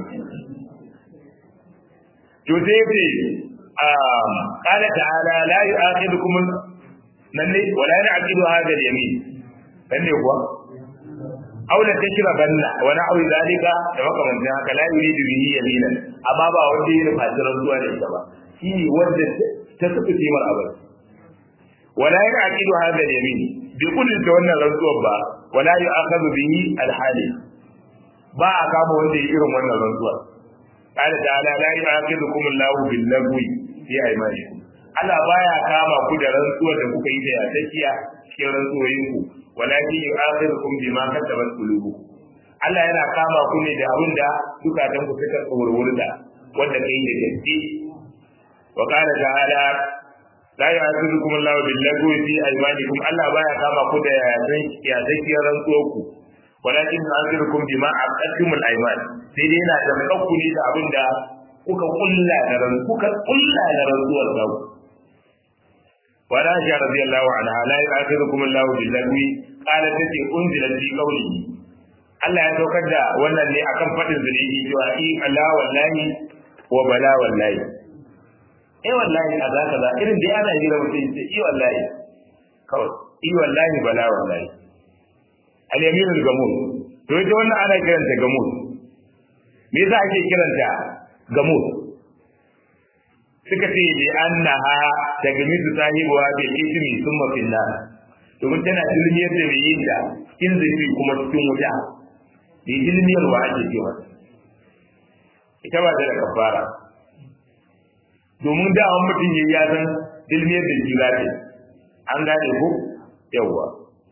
to sai ce qala ta'ala la yu'akhidukum nan ne wala ya'qidu hadha al-yamin dan ne kuwa aw la tashrabanna wa na'u zalika da makamantan haka la yuridu bihi yaminan amma ba wanda yake fasirar zuwa da ita ba shi wanda ta tafi timar abin wala ya'qidu hadha al-yamin bi kullin ta wannan rantsuwar ba wala yu'akhadhu bihi al-hali ba a kama wanda yake irin wannan rantsuwar qala ta'ala la yu'akhidhukum Allahu bil-lagwi fi aymanikum Allah baya kama ku da rantsuwar da kuka yi da yasakiya cikin rantsuwoyinku walakin yu'akhidhukum bima kasabat qulubukum Allah yana kama ku ne da abin da zukatan ku suka tsorwurda wanda kai da gaske wa qala ta'ala la yu'akhidhukum Allahu bil-lagwi fi aymanikum Allah baya kama ku da yasakiyar rantsuwarku walakin yu'akhidhukum bima aqadtumul ayman sai dai yana da makku ne da abin da kuka kulla da ran kuka kulla da rantsuwar ku ولا عائشة رضي الله عنها لا يؤاخذكم الله باللغو قالت تتي أنزلت في قوله Allah ya saukar da wannan ne akan faɗin zunubi cewa i Allah wallahi wa bala wallahi eh wallahi kaza kaza irin dai ana jira mutum ce i wallahi kawai i wallahi bala wallahi al yaminul gamus to ita wannan ana kiranta gamus me yasa ake kiranta gamus suka ce li annaha tagmidu sahibuha bil ismi thumma fil nar domin tana ilmiyar da mai yin da in zai kuma cikin wuta bi ilmiyar wa ake cewa ita ba ta da kafara domin da an mutum ya ya san ilmiyar da shi za ta an gane ko yawwa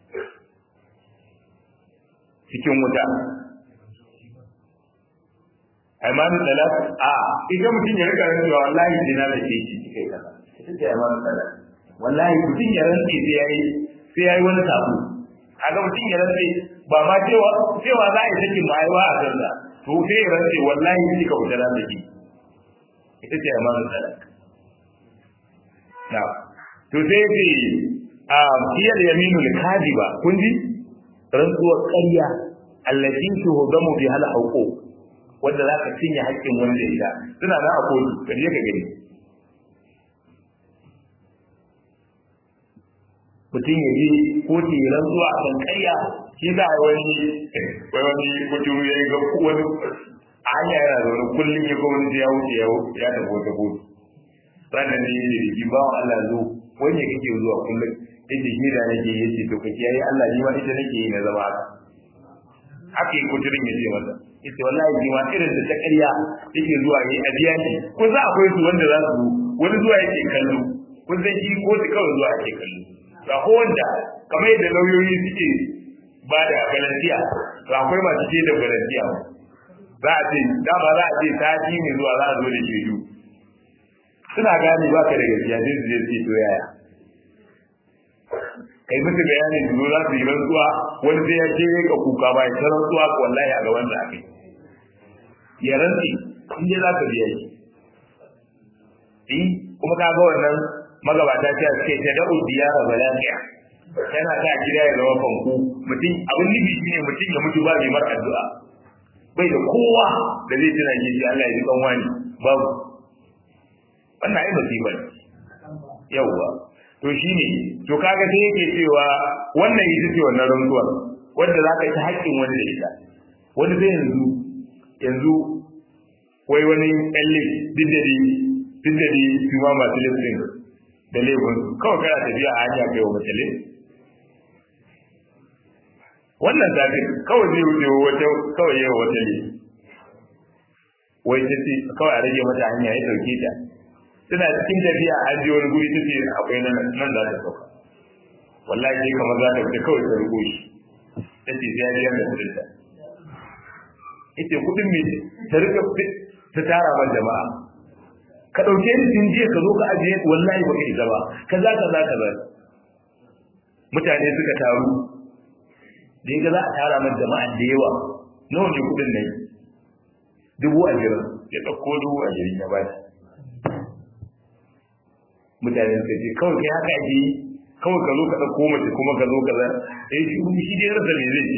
cikin wuta aimanin talak a idan mutum ya rika rantsuwa wallahi dina da ke shi kai kaza ita ce aimanin talak wallahi mutum ya rantsi sai yayi sai yayi wani sabu kaga mutum ya rantsi ba ma cewa cewa za a yi sakin ma'aiwa a sanda to sai ya rantsi wallahi ni ka wuta da ke ita ce aimanin talak na to sai ce a iyal yaminul kadiba kun ji rantsuwar ƙarya allati tuhudamu bi hal hauqu wanda za ka cinye haƙƙin wani da ita suna na a kotu ka je ka gani mutum ya je kotu ya rantsuwa a kan ƙarya shi za a wani wai wani mutum ya yi ga wani a hanya yana zaune kullum ya ga wani ya wuce ya ya tafi wata kotu ranar ne ya rigi ba wa Allah zo wani ya kake zuwa kullum yadda shi da nake yace to ka kiyaye Allah ni ma ita nake yi na zama haka haka yi kuturin ya ce masa ita wallahi ji ma irin da ta ƙarya yake zuwa yi a biya shi ko za akwai su wanda za su wani zuwa yake kallo kun san shi ko su kawai zuwa yake kallo ga ko wanda kamar yadda lauyoyi suke ba da garantiya to akwai masu ce da garantiya za a ce dama za a ce sati ne zuwa za a zo da shaidu suna gane ba ka da gaskiya sai su je su to yaya kai musu bayani su zo za su yi rantsuwa wani sai ya ce ka kuka ba ya ta rantsuwa wallahi a gaban da akai ya rantsi in dai za ka biya shi eh kuma ka ga wannan magabata ce suke ta da'u diyara balaqiya yana ta gida ya zama fanku mutum abin nufi shine mutum ya mutu ba mai mar addu'a bai da kowa da zai tuna shi Allah ya ji kan wani babu wannan ai musiba ne yawwa to shine to kaga sai yake cewa wannan ita ce wannan rantsuwar wanda za ka ci haƙƙin wani da ita wani zai yanzu yanzu wai wani ɗalle diddadi diddadi su ma masu listin da laifin kawai kana tafiya a hanya kai wa mace wannan zafi kawai zai wuce wata kawai yawa wata ne wai ta ce kawai a rage mata hanya ya ɗauke ta suna cikin tafiya a je wani guri tace akwai nan nan za ta sauka wallahi sai kamar za ta fita kawai ta rugo shi tace sai ya biya da kudin ta ita kudin me ta rika ta tara ma jama'a ka dauke ni din jiya ka zo ka ajiye wallahi baka isa ba kaza kaza kaza mutane suka taru da ga za a tara ma jama'a da yawa nawa ne kudin nan dubu ashirin ya ɗauko dubu ashirin ya bashi mutane suka ce kawai kai haka ake yi kawai ka zo ka ɗauko mace kuma ka zo ka za eh shi shi dai rasa me zai ce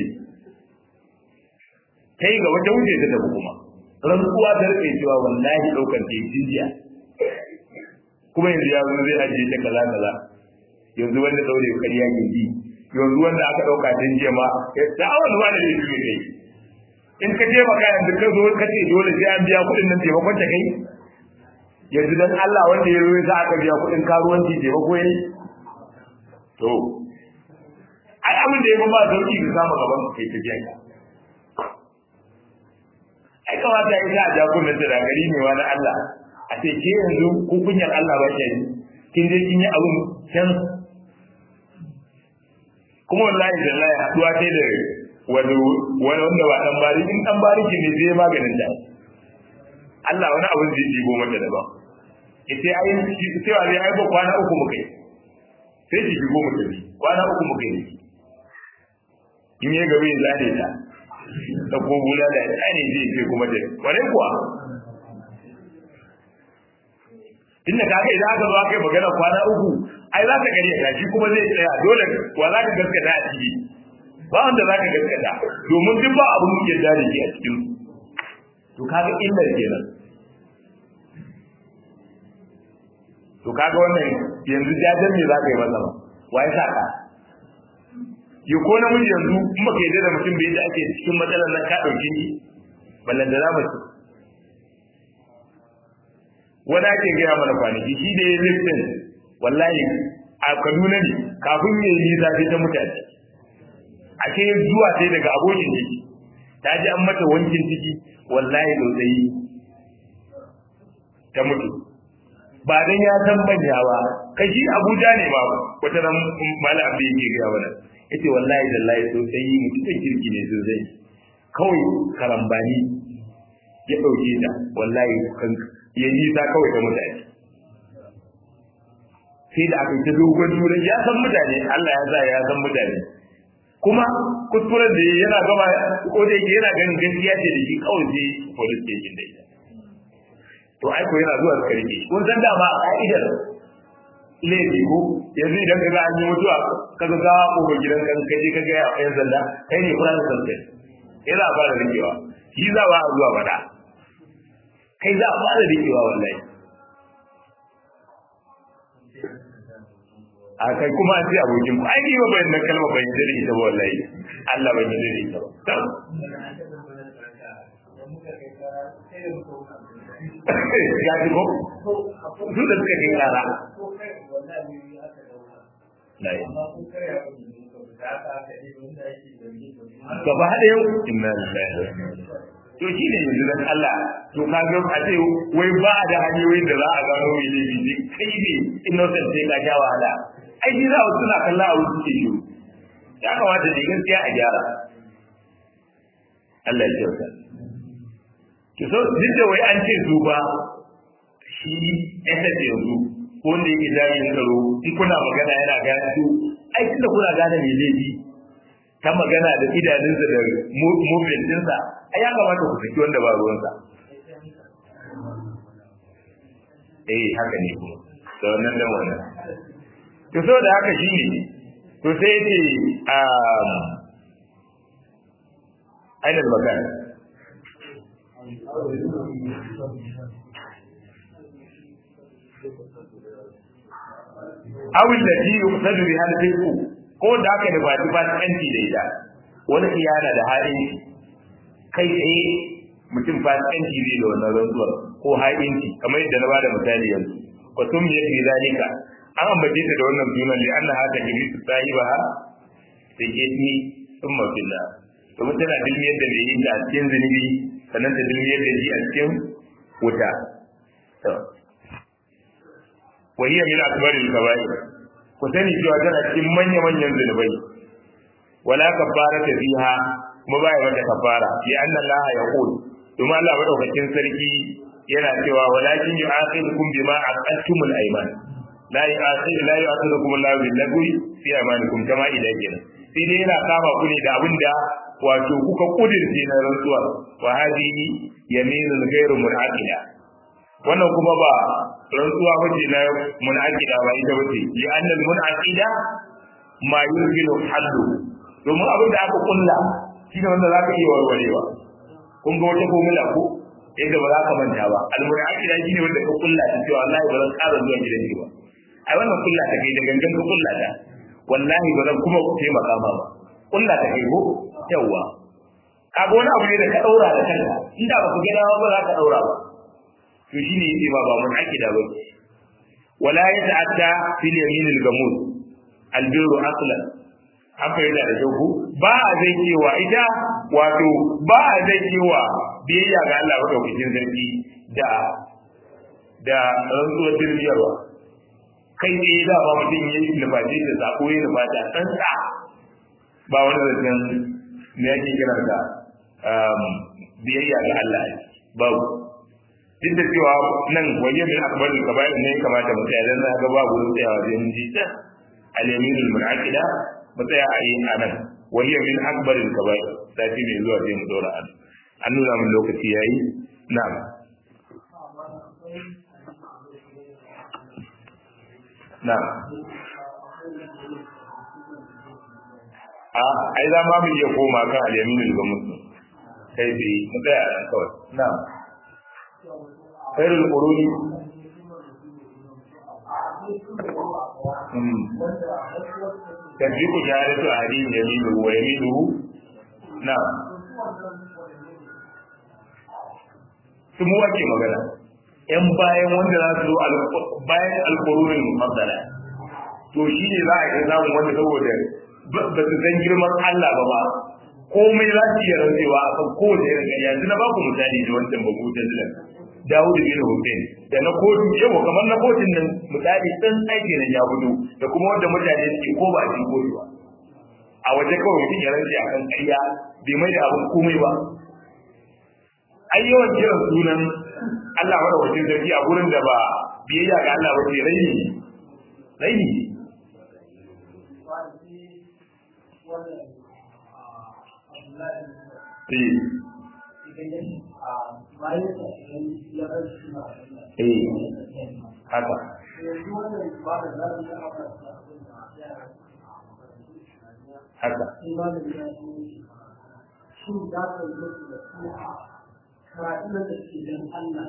ta yi gaba ta wuce ta tafi kuma rantsuwa ta rike cewa wallahi ɗaukar ta yi jiya kuma yanzu ya zo zai ajiye ta kaza kaza yanzu wanda ɗaure ƙarya ke ji yanzu wanda aka ɗauka tun jiya ma da awon ma da zai juye kai in ka je maka yanzu ka zo ka ce dole sai an biya kuɗin nan taimakon ta kai yanzu dan Allah wanda ya ruwa za aka biya kuɗin karuwanci ce ba koyi to ai abin da ya ba sauki ka samu gaban ka kai tafiya ka ai kamata ya sa jakunan da gari ne wa na Allah a ce ke yanzu ku kunyar Allah ba ke kin je kin yi abun can kuma wallahi da Allah ya haduwa sai da wani wanda ba dan bari in dan bari ki ne zai maganin da Allah wani abun zai dibo mata da ba ita ai cewa zai ai ba kwana uku muka yi sai ki shigo mutum kwana uku muka yi in ya gabe ya zane ta da ko bula da tsani zai ce kuma da wani kuwa inda kaga idan aka zo aka yi magana kwana uku ai za ka gari ya shi kuma zai tsaya dole wa za ka gaskata a ciki ba wanda za ka gaskata domin duk ba abin da da ke a cikin to kaga illar kenan to kaga wannan yanzu jajen me za ka yi masa ba wa ya sa ka yi ko namiji yanzu in baka yi da mutum bai da ake cikin matsalar nan ka ɗauki ni ballan da za mu ci wani ake gaya mana kwanaki shi da ya liftin wallahi a kaduna ne kafin ya yi nisa sai ta mutane a ce zuwa sai daga abokin ciki ta ji an mata wankin ciki wallahi tsautsayi ta mutu ba dan ya san banya ba kai shi abuja ne ba wata nan malam abin yake gaya mana yace wallahi dallahi sosai mutumin kirki ne sosai kawai karambani ya dauke ta wallahi kan ya yi ta kawai ta mutane sai da aka yi ta dogon turai ya san mutane Allah ya sa ya san mutane kuma kuskuren da yana gaba ko da yake yana ganin gaskiya ce da shi kawai sai police station da ita to ai ko yana zuwa suka rike kun san dama a ka'idar laifi ko yanzu idan ka ga an yi mutuwa ka ga gawa ko gidan kan kaje ka ga ya yan sanda kai ne fara sanda yana fara rikewa shi za ba a zuwa bada kai za a fara rikewa wallahi a kai kuma an ce abokin ku ai ni ba bayan kalma ban yi da ita ba wallahi Allah ban yi da ita ba ya ji ko su da suka kai kara gaba da yau inna lillahi to shi ne yanzu dan Allah to ka ga a ce wai ba da hanyoyin da za a gano mai laifi ne kai ne innocent sai ka sha wahala ai shi za a suna kalla a wuce shi ya kamata ne gaskiya a gyara Allah ya kyauta ki so duk da wai an ce su ba shi SS yanzu ko wanda yake jami'in tsaro in kuna magana yana gane su ai tunda kuna gane mai laifi ta magana da idanunsa da movement ɗinsa ai ya kamata ku saki wanda ba ruwansa eh haka ne kuma da wannan dan wannan to so da haka shi ne to sai ce um ainihin magana awil da ji yuqsadu bi hal fiqu ko da aka da bati ba tsanci da ita wani khiyana da ha'inci kai tsaye mutum ba tsanci zai da wannan rantsuwar ko ha'inci kamar yadda na bada misali yanzu wa tum yake zalika an ambace ta da wannan sunan li anna hata kimisu sahibaha sai ke ni thumma billah domin tana dilmiyar da mai yin ta a cikin zunubi sannan ta dilmiyar da shi a cikin wuta wa hiya min akbaril kaba'ir ku sani cewa tana cikin manya manyan zunubai wala kafarata fiha kuma ba ya mata kafara li anna allaha yaqul domin Allah madaukakin sarki yana cewa walakin yu'akhidukum bima aqadtumul ayman la yu'akhid la yu'akhidukum Allahu bil lagwi fi aymanikum kama idan sai dai yana kama ku ne da abinda wato kuka kudirce na rantsuwa wa hadihi yaminul ghairu munaqida wannan kuma ba rantsuwa bace na munaqida ba ita bace li anna al munaqida ma yumkinu hallu domin abin da aka kulla shi ne wanda zaka iya warwarewa kun ga wata formula ko yadda ba za ka manta ba al munaqida shine wanda ka kulla shi cewa wallahi ba zan ƙara zuwa gidan ki ba ai wannan kulla ta kai da gangan ka kulla ta wallahi ba zan kuma taimaka ma ba kulla ta kai ko yawa kaga wani abu ne da ka daura da kanka inda ba ku gina ba za ka daura ba to shine yace ba ba mun akida ba wala yata'atta fil yamin al gamud al birru aslan an fahimta da kyau ba a zai cewa ita wato ba a zai cewa biyayya ga Allah madaukakin sarki da da rantsuwar dirbiyarwa kai ne da ba mutum ya yi nufaci da sako ya nufata ɗan sa ba wani zancen me yake kiran da biyayya ga Allah babu duk da cewa nan waje min akbarul kaba'ir ne kamata mu tsaya dan ga babu wurin tsayawa sai mun ji ta al-yaminul munaqida mu tsaya a yin anan waje min akbarul kaba'ir sati mai zuwa sai mu dora an an nuna mun lokaci yayi na'am na'am a ai za ma mu iya koma kan al-yaminul ga muslim kai bai mu tsaya nan kawai na'am khairul quruni tasdiqu shahadatu ahadin yaminu wa yaminuhu na'am su mu ake magana yan bayan wanda za su zo bayan alqurunin mufaddala to shi ne za a yi samun wanda saboda ba su san girman Allah ba ba komai za su iya rantsewa a kan kowace irin ƙarya yanzu na baku misali da wancan babu jazilan Dawud bin Hussein da na kotu yau kamar na kotun nan misali dan aiki nan ya fito da kuma wanda mutane suke ko ba cikin kotu ba a waje kawai mutum ya rantse akan ƙarya bai mai da abin komai ba ai yawan kiran sunan Allah wanda wajen zargi a gurin da ba biyayya ga Allah ba ce raini raini Eh, haka. Haka. Shin za ka yi musu da su karatun da ke don Allah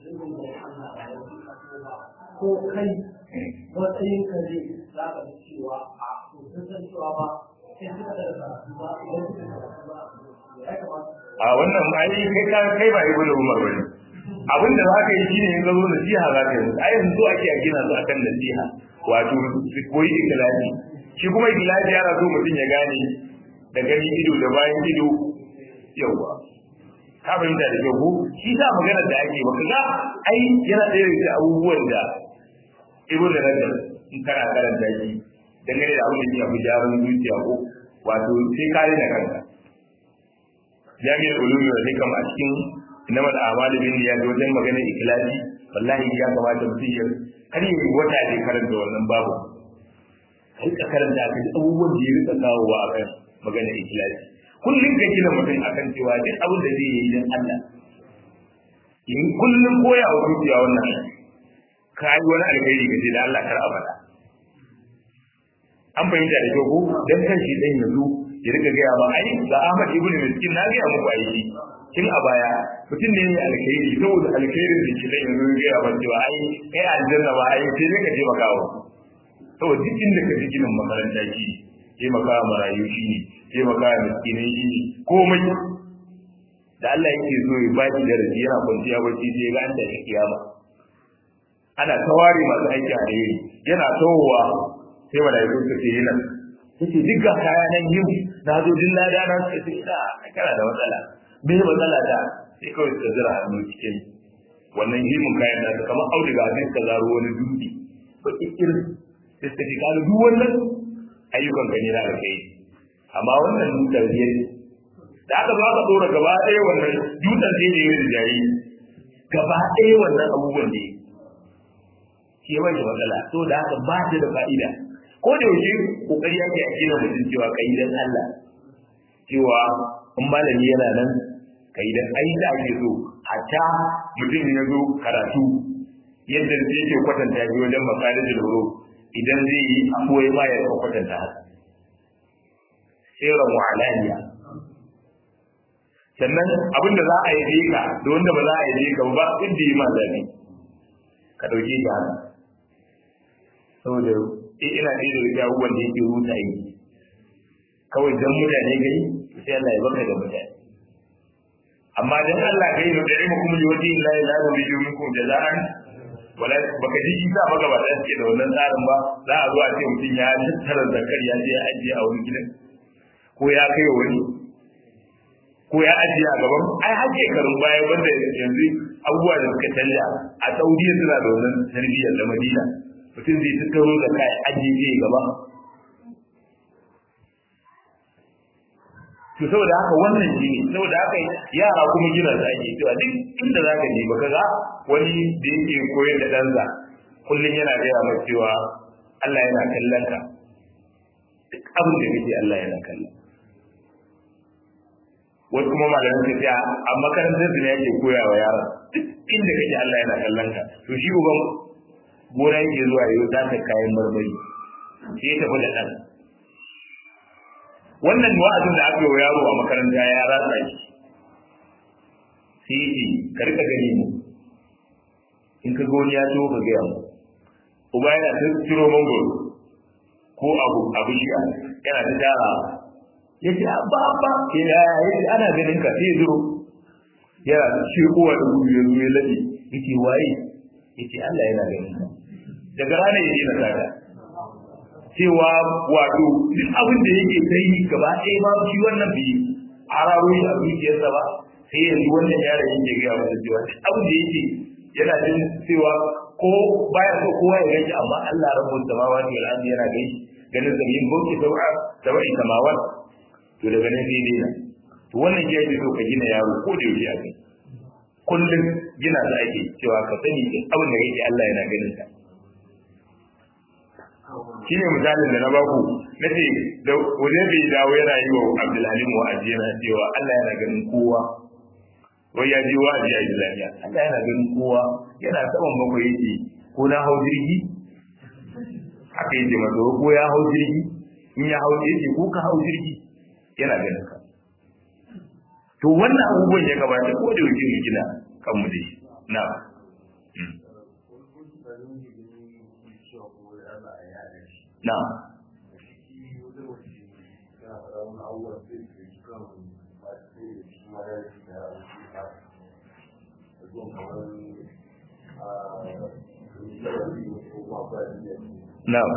ko kai matsayin ka ne za ka ji cewa a sun san cewa ba sai suka da karatu ba idan suka karatu ba ya kamata a wannan ai kai ka kai ba ibn umar bane abin da zaka yi shine in zo nasiha za ka yi ai yanzu so ake a gina su akan nasiha wato su koyi ikhlasi shi kuma ikhlasi yana so mutum ya gane da gani ido da bayan ido yawa ka fahimta da kyau ko shi sa maganar da ake baka ga ai yana ɗaya daga abubuwan da ibn rajab in kana karanta shi dangane da abin da ya fi jarin zuciya ko wato sai kare da kanka jami'ar ulumi wa hikam a cikin inama da amali bin ya ga wajen maganar ikhlasi wallahi ya kamata mutum ya kar yi wata ne karanta wannan babu rika karanta ka abubuwan da ya rika kawowa a kan maganar ikhlasi kullum ka gina mutum akan cewa duk abin da zai yi don Allah in kullum koya wa zuciya wannan ka yi wani alkhairi ka ce da Allah kar abada an fahimta da kyau ko dan kan shi dan yanzu ya rika gaya ba ai ga Ahmad ibn Miskin na gaya muku aiki kin a baya mutum ne mai alkhairi saboda alkhairin da ke dan yanzu gaya ba cewa ai kai aljanna ba ai sai dai ka je makawa saboda duk inda ka ji ginin makaranta shi ke maka marayu shi ne ke maka miskinai shi ne komai da Allah yake so ya ba shi darasi yana kwanciya bacci sai ga an da kiyama ana tawari masu aiki a alheri yana tawowa sai malaiku suka ce yana yace duk ga kaya nan yau na zo din lada na suka ce ina kana da matsala me matsala ta sai kawai suka zira hannu cikin wannan himin kayan na ta kamar auduga sai suka zaro wani dutse ba irin sai suka ce kalu duk wannan ayyukan gani na da kai amma wannan dutsen ne da aka zo aka dora gaba ɗaya wannan dutsen sai ne ya jari gaba ɗaya wannan abubuwan ne ke bai da matsala to da haka ba ta da fa'ida ko da yaushe kokari yake a gina mutum cewa kai dan Allah cewa in malami yana nan kai dan ai da ake so hatta mutum ya zo karatu yadda zai yake kwatanta shi wajen makarin da horo idan zai yi abuwai ma ya kwatanta haka sirran wa alaniya sannan abin da za a yi ka da wanda ba za a yi ka ba inda yi ma zabi ka dauke shi haka saboda ina ɗaya da rika abubuwan da yake ruta yi kawai dan mutane gari sai Allah ya baka da mutane amma dan Allah kai ne da ilmu kuma liwati la ilaha illa minkum jazaan wala baka ji isa baka ba da ke da wannan tsarin ba za a zo a ce mutum ya tattara zakar ya je ajiye a wani gidan ko ya kai wani ko ya ajiye a gaban ai har shekarun baya wanda yanzu abubuwa da suka canja a saudiya suna da wannan tarbiyyar da madina mutum zai tattaro da kai ajiye zai gaba to saboda haka wannan shi ne saboda haka yara kuma gina su ake cewa duk inda za ka je baka ga wani da yake koyar da ɗansa kullum yana gaya mai cewa Allah yana kallon ka duk abin da kake Allah yana kallon wasu kuma malamin ka ce a makarantar da yake koya wa yara duk inda kake Allah yana kallon ka to shi uban gona yake zuwa yau za ka kayan marmari sai ya tafi da ɗan wannan wa'azin da aka yi wa yaro a makaranta ya ratsa shi sai yi ka rika gani mu in ka ga wani ya zo ka gaya mu uba yana ta ciro mangoro ko abu abu shi yana ta tara ya ce ba ba ya ce ana ganin ka sai ya zuro yana shirkowa da gudu ya zo ya laɗe ya ce waye ya ce Allah yana ganin ka daga ranar ya ce na sata cewa wato duk abin da yake sai gaba ɗaya ba shi wannan bi a rawo a zuciyarsa ba sai yanzu wannan yaron yake gaya masa cewa duk abin da yake yana jin cewa ko baya so kowa ya gaishe amma Allah rabbul samawati wal ardi yana gaishe ganin sa yin bauki sau'a da wai samawat to daga nan sai dai to wannan ya ce so ka gina yaro ko da yake a kai kullum gina da ake cewa ka sani duk abin da yake Allah yana ganin ka shi ne misalin da na baku na ce da wajen bai dawo yana yi wa abdulhalim wa'azi yana cewa Allah yana ganin kowa wai ya ji wa'azi a islamiyya Allah yana ganin kowa yana saman bakwai yake ko na hau jirgi haka yake masa ko ya hau jirgi in ya hau yake ko ka hau jirgi yana ganin ka to wannan abubuwan ya gabata ko da yake mu gina kanmu da shi na na na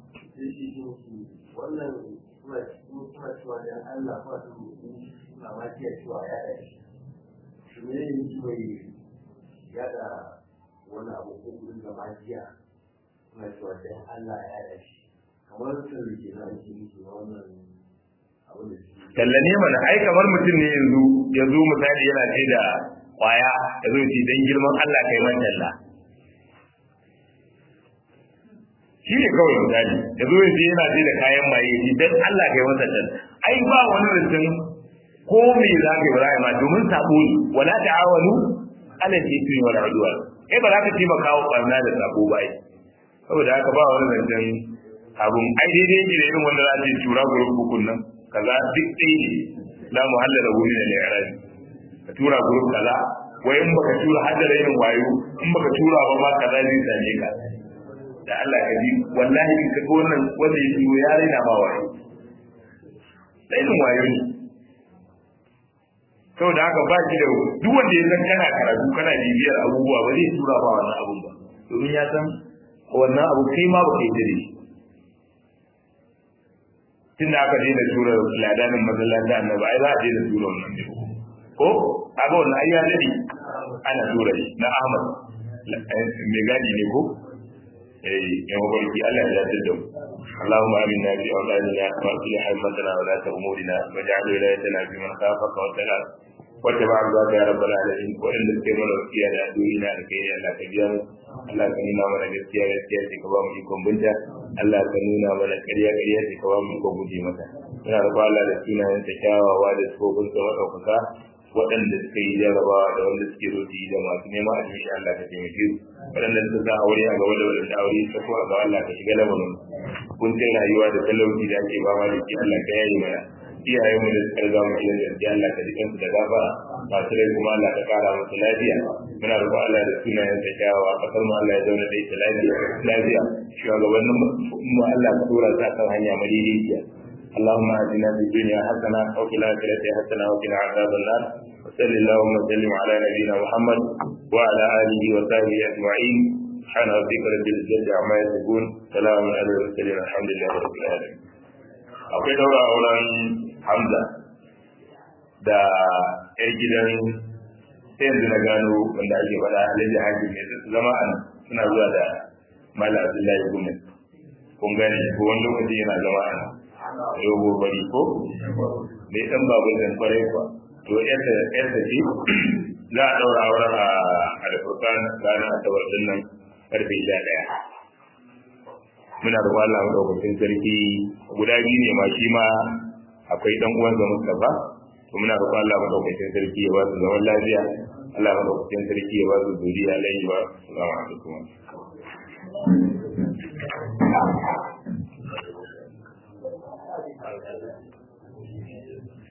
wannan suna suna cewa dan Allah ba su suna ma jiya cewa ya da shi shi ne ne mai yada wani abu ko gudun da ma jiya suna cewa dan Allah ya da shi kamar sun rike na ake musu wannan abin da shi tallane mana ai kamar mutum ne yanzu ya zo misali yana ce da kwaya ya zo ce dan girman Allah kai man talla shi ne kawai misali ya zo yace yana ce da kayan maye shi dan Allah kai masa talla ai ba wani rantsin ko me za ka yi ba za ka yi ma domin sabo ne wala ta'awanu ala jismi wal udwan kai ba za ka taimaka wa barna da sabo ba ai saboda haka ba wani zancen abun ai daidai yake da irin wanda za a ce tura gurin hukun nan kaza duk ɗaya ne la muhalla da wuri da li'irabi ka tura gurin kaza wai in baka tura haddara yin wayo in baka tura ba ma kaza zai same ka da Allah ka ji wallahi in ka ga wannan wanda ya turo ya raina ma wayo rainin wayo ne saboda haka ba shi da duk wanda ya san kana karatu kana bibiyar abubuwa ba zai tura ba wannan abun ba domin ya san wannan abu kai ma baka yi da shi tun da aka daina tura ladanin masallaci annabi ai za a daina tura wannan ne ko kaga wannan ai ya dade ana tura shi na Ahmad mai gadi ne ko eh ya mabarki Allah ya yarda da mu اللهم آمنا في أولادنا وأصلح حكمتنا ولاة أمورنا واجعل ولايتنا في من خافك واتقاك واتبع رضاك يا رب العالمين وإن تكمل وكيا لأدوينا لكي لا تجاmu Allah ka nuna mana gaskiya gaskiya ce ka ba mu ikon binta Allah ka nuna mana ƙarya ƙarya ce ka ba mu ikon guje mata ina da Allah da sunayen ta kyawawa da tsofin sa madaukaka waɗanda suka yi jarabawa da wanda suke roti da masu neman admission Allah ka taimake su waɗanda suka sa aure a gaba da waɗanda aure ta ko a gaba Allah ka shiga lamarin kuncin rayuwa da talauci da ake fama da shi Allah ka yayi mana iyayen mu da suka riga mu gidan gaskiya Allah ka jikan su da gafara masu rai kuma Allah ka kara musu lafiya muna roƙon Allah da sunayen sa kyawawa kasar mu Allah ya zauna da ita lafiya lafiya shugabannin mu Allah ka dora su kan hanya madaidaiciya اللهم اهدنا في الدنيا حسنه وفي الاخره حسنه وقنا عذاب النار وصل اللهم وسلم على نبينا محمد وعلى اله وصحبه اجمعين سبحان ربك رب العزه عما يصفون سلام على المرسلين الحمد لله رب العالمين akwai daura auren hamza da yar gidan sai yanzu na gano wanda ake faɗa alhaji hakim ne su zama a nan suna zuwa da mala abdullahi gumin kun gane ko wani lokaci yana zama a nan yau bari ko da ya ɗan babu zan kwarai kuwa to yadda yadda ce za a ɗaura auren a alfurkan ranar asabar din nan karfe sha ɗaya muna da Allah madaukakin sarki guda biyu ne ma shi ma akwai dan uwan sa Mustafa to muna da Allah madaukakin sarki ya ba su zaman lafiya Allah madaukakin sarki ya ba su zuriya lai ba assalamu alaikum